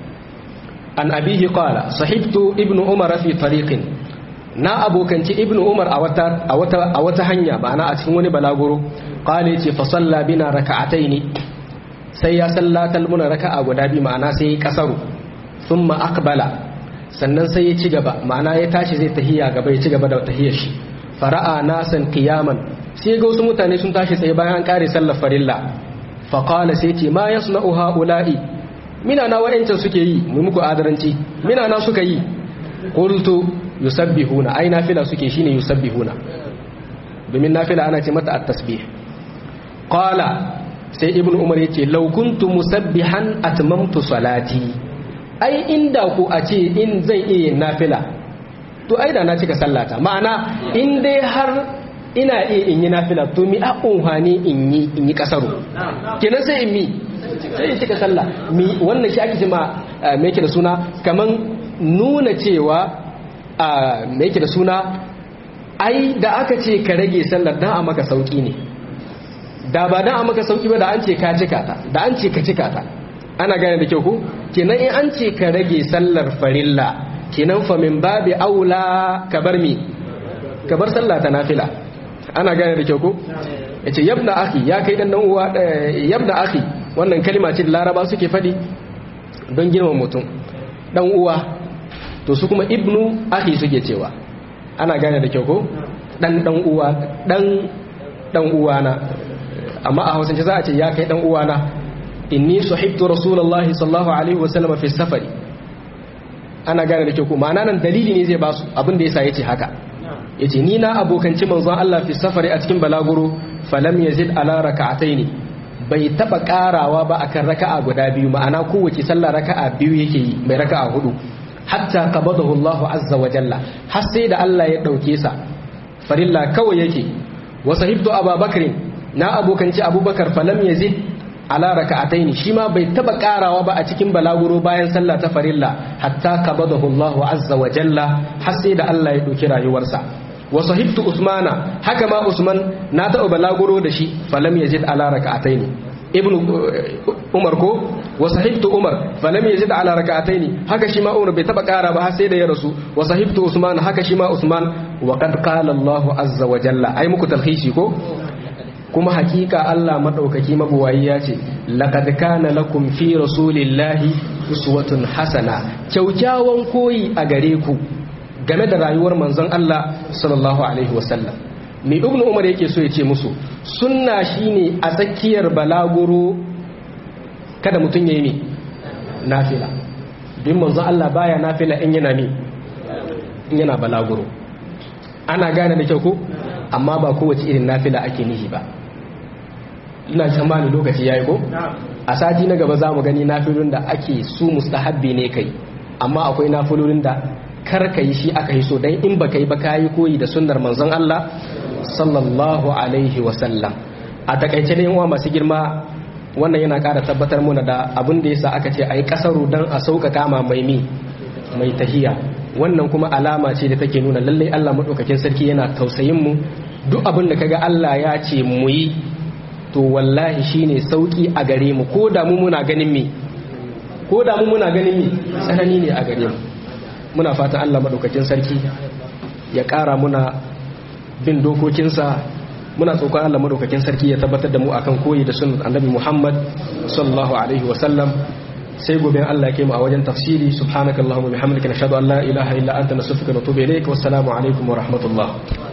عن أبيه قال صحبت ابن عمر في طريق na abokanci ibn umar a wata hanya ma'ana a cikin wani balaguro kale ce fa salla bina raka'ataini sai ya sallatal muna raka'a guda biyu ma'ana sai ya kasaru thumma aqbala sannan sai ya ci gaba ma'ana ya tashi zai tahiya gaba ya ci gaba da tahiyar shi fara'a nasan qiyaman sai ga wasu mutane sun tashi tsaye bayan an kare sallar farilla fa qala sai ce ma yasna'u haula'i mina na wa'ancan suke yi mu muku adaranci mina na suka yi qultu yusabbihuna ai nafila suke shine yusabbihuna domin nafila ana ce mata at-tasbih qala sai ibnu umar yace law kuntu musabbihan atmamtu salati ai inda ku a ce in zai iya nafila to ai da na cika sallata ma'ana in dai har ina iya in yi nafila to mi a unhani in yi in yi kasaru kenan sai in mi sai in cika sallah mi wannan shi ake cewa me yake da suna kaman nuna cewa a me yake da suna ai da aka ce ka rage sallar dan a maka sauki ne da ba dan a maka sauki ba da an ce ka cika ta da an ce ka cika ta ana gane da kyau ko kenan in an ce ka rage sallar farilla kenan fa min babi aula ka bar mi ka bar sallah ta nafila ana gane da kyau ko yace yabna akhi ya kai dan dan uwa yabna akhi wannan kalma ce da laraba suke fadi don girman mutum dan uwa to su kuma ibnu akhi suke cewa ana gane da kyau ko dan dan uwa dan dan uwana amma a hausance za a ce ya kai dan uwana inni sahibtu rasulullahi sallallahu alaihi wasallam fi safari ana gane da kyau ko ma'ana nan dalili ne zai ba su abin da yasa yace haka yace ni na abokanci manzon Allah fi safari a cikin balaguro falam yazid ala raka'ataini bai taba karawa ba akan raka'a guda biyu ma'ana kowace sallah raka'a biyu yake yi mai raka'a hudu hatta qabadahu Allah azza wa jalla har sai da Allah ya dauke sa farilla kawai yake wa sahibtu abubakar na abokanci abubakar falam yazid ala raka'ataini shi ma bai taba karawa ba a cikin balaguro bayan sallah ta farilla hatta qabadahu Allah azza wa jalla har sai da Allah ya dauki rayuwarsa wa sahibtu usmana haka ma usman na taɓa balaguro da shi falam yazid ala raka'ataini ibnu umar ko wa sahibtu umar falam yazid ala raka'ataini haka shi ma umar bai taba kara ba har sai da ya rasu wa sahibtu usman haka shi ma usman wa qad qala Allah azza wa jalla ai muku talhisi ko kuma hakika Allah madaukaki mabuwayi ya ce laqad kana lakum fi rasulillahi uswatun hasana kyaukyawan koyi a gare ku game da rayuwar manzon Allah sallallahu alaihi wasallam me ibnu umar yake so ya ce musu sunna shine a tsakiyar balaguro kada mutum yayi ne nafila bin manzon Allah baya nafila in yana ne in yana balaguro ana gane da kyau ko amma ba kowace irin nafila ake nihi ba ina tsammani lokaci yayi ko a sati na gaba zamu gani nafilun da ake su mustahabbi ne kai amma akwai nafilolin da kar ka yi shi aka yi so dan in baka yi ba kayi koyi da sunnar manzon Allah sallallahu alaihi wa sallam a takaice ne uwa masu girma wannan yana ƙara tabbatar muna da abin da yasa aka ce ayi kasaru dan a sauƙaƙa ma mai mi mai tahiya wannan kuma alama ce da take nuna lallai Allah madaukakin sarki yana tausayin mu duk abin da kaga Allah ya ce mu yi to wallahi shine sauki a gare mu ko da mu muna ganin me ko da mu muna ganin me tsanani ne a gare mu muna fatan Allah madaukakin sarki ya ƙara muna bin dokokinsa muna tsokon Allah madaukakin sarki ya tabbatar da mu akan koyi da sunan annabi Muhammad sallallahu alaihi wa sallam sai gobe Allah ya kai mu a wajen tafsiri subhanakallahumma bihamdika nashhadu an la ilaha illa anta nastaghfiruka wa natubu ilaik wassalamu alaikum wa rahmatullah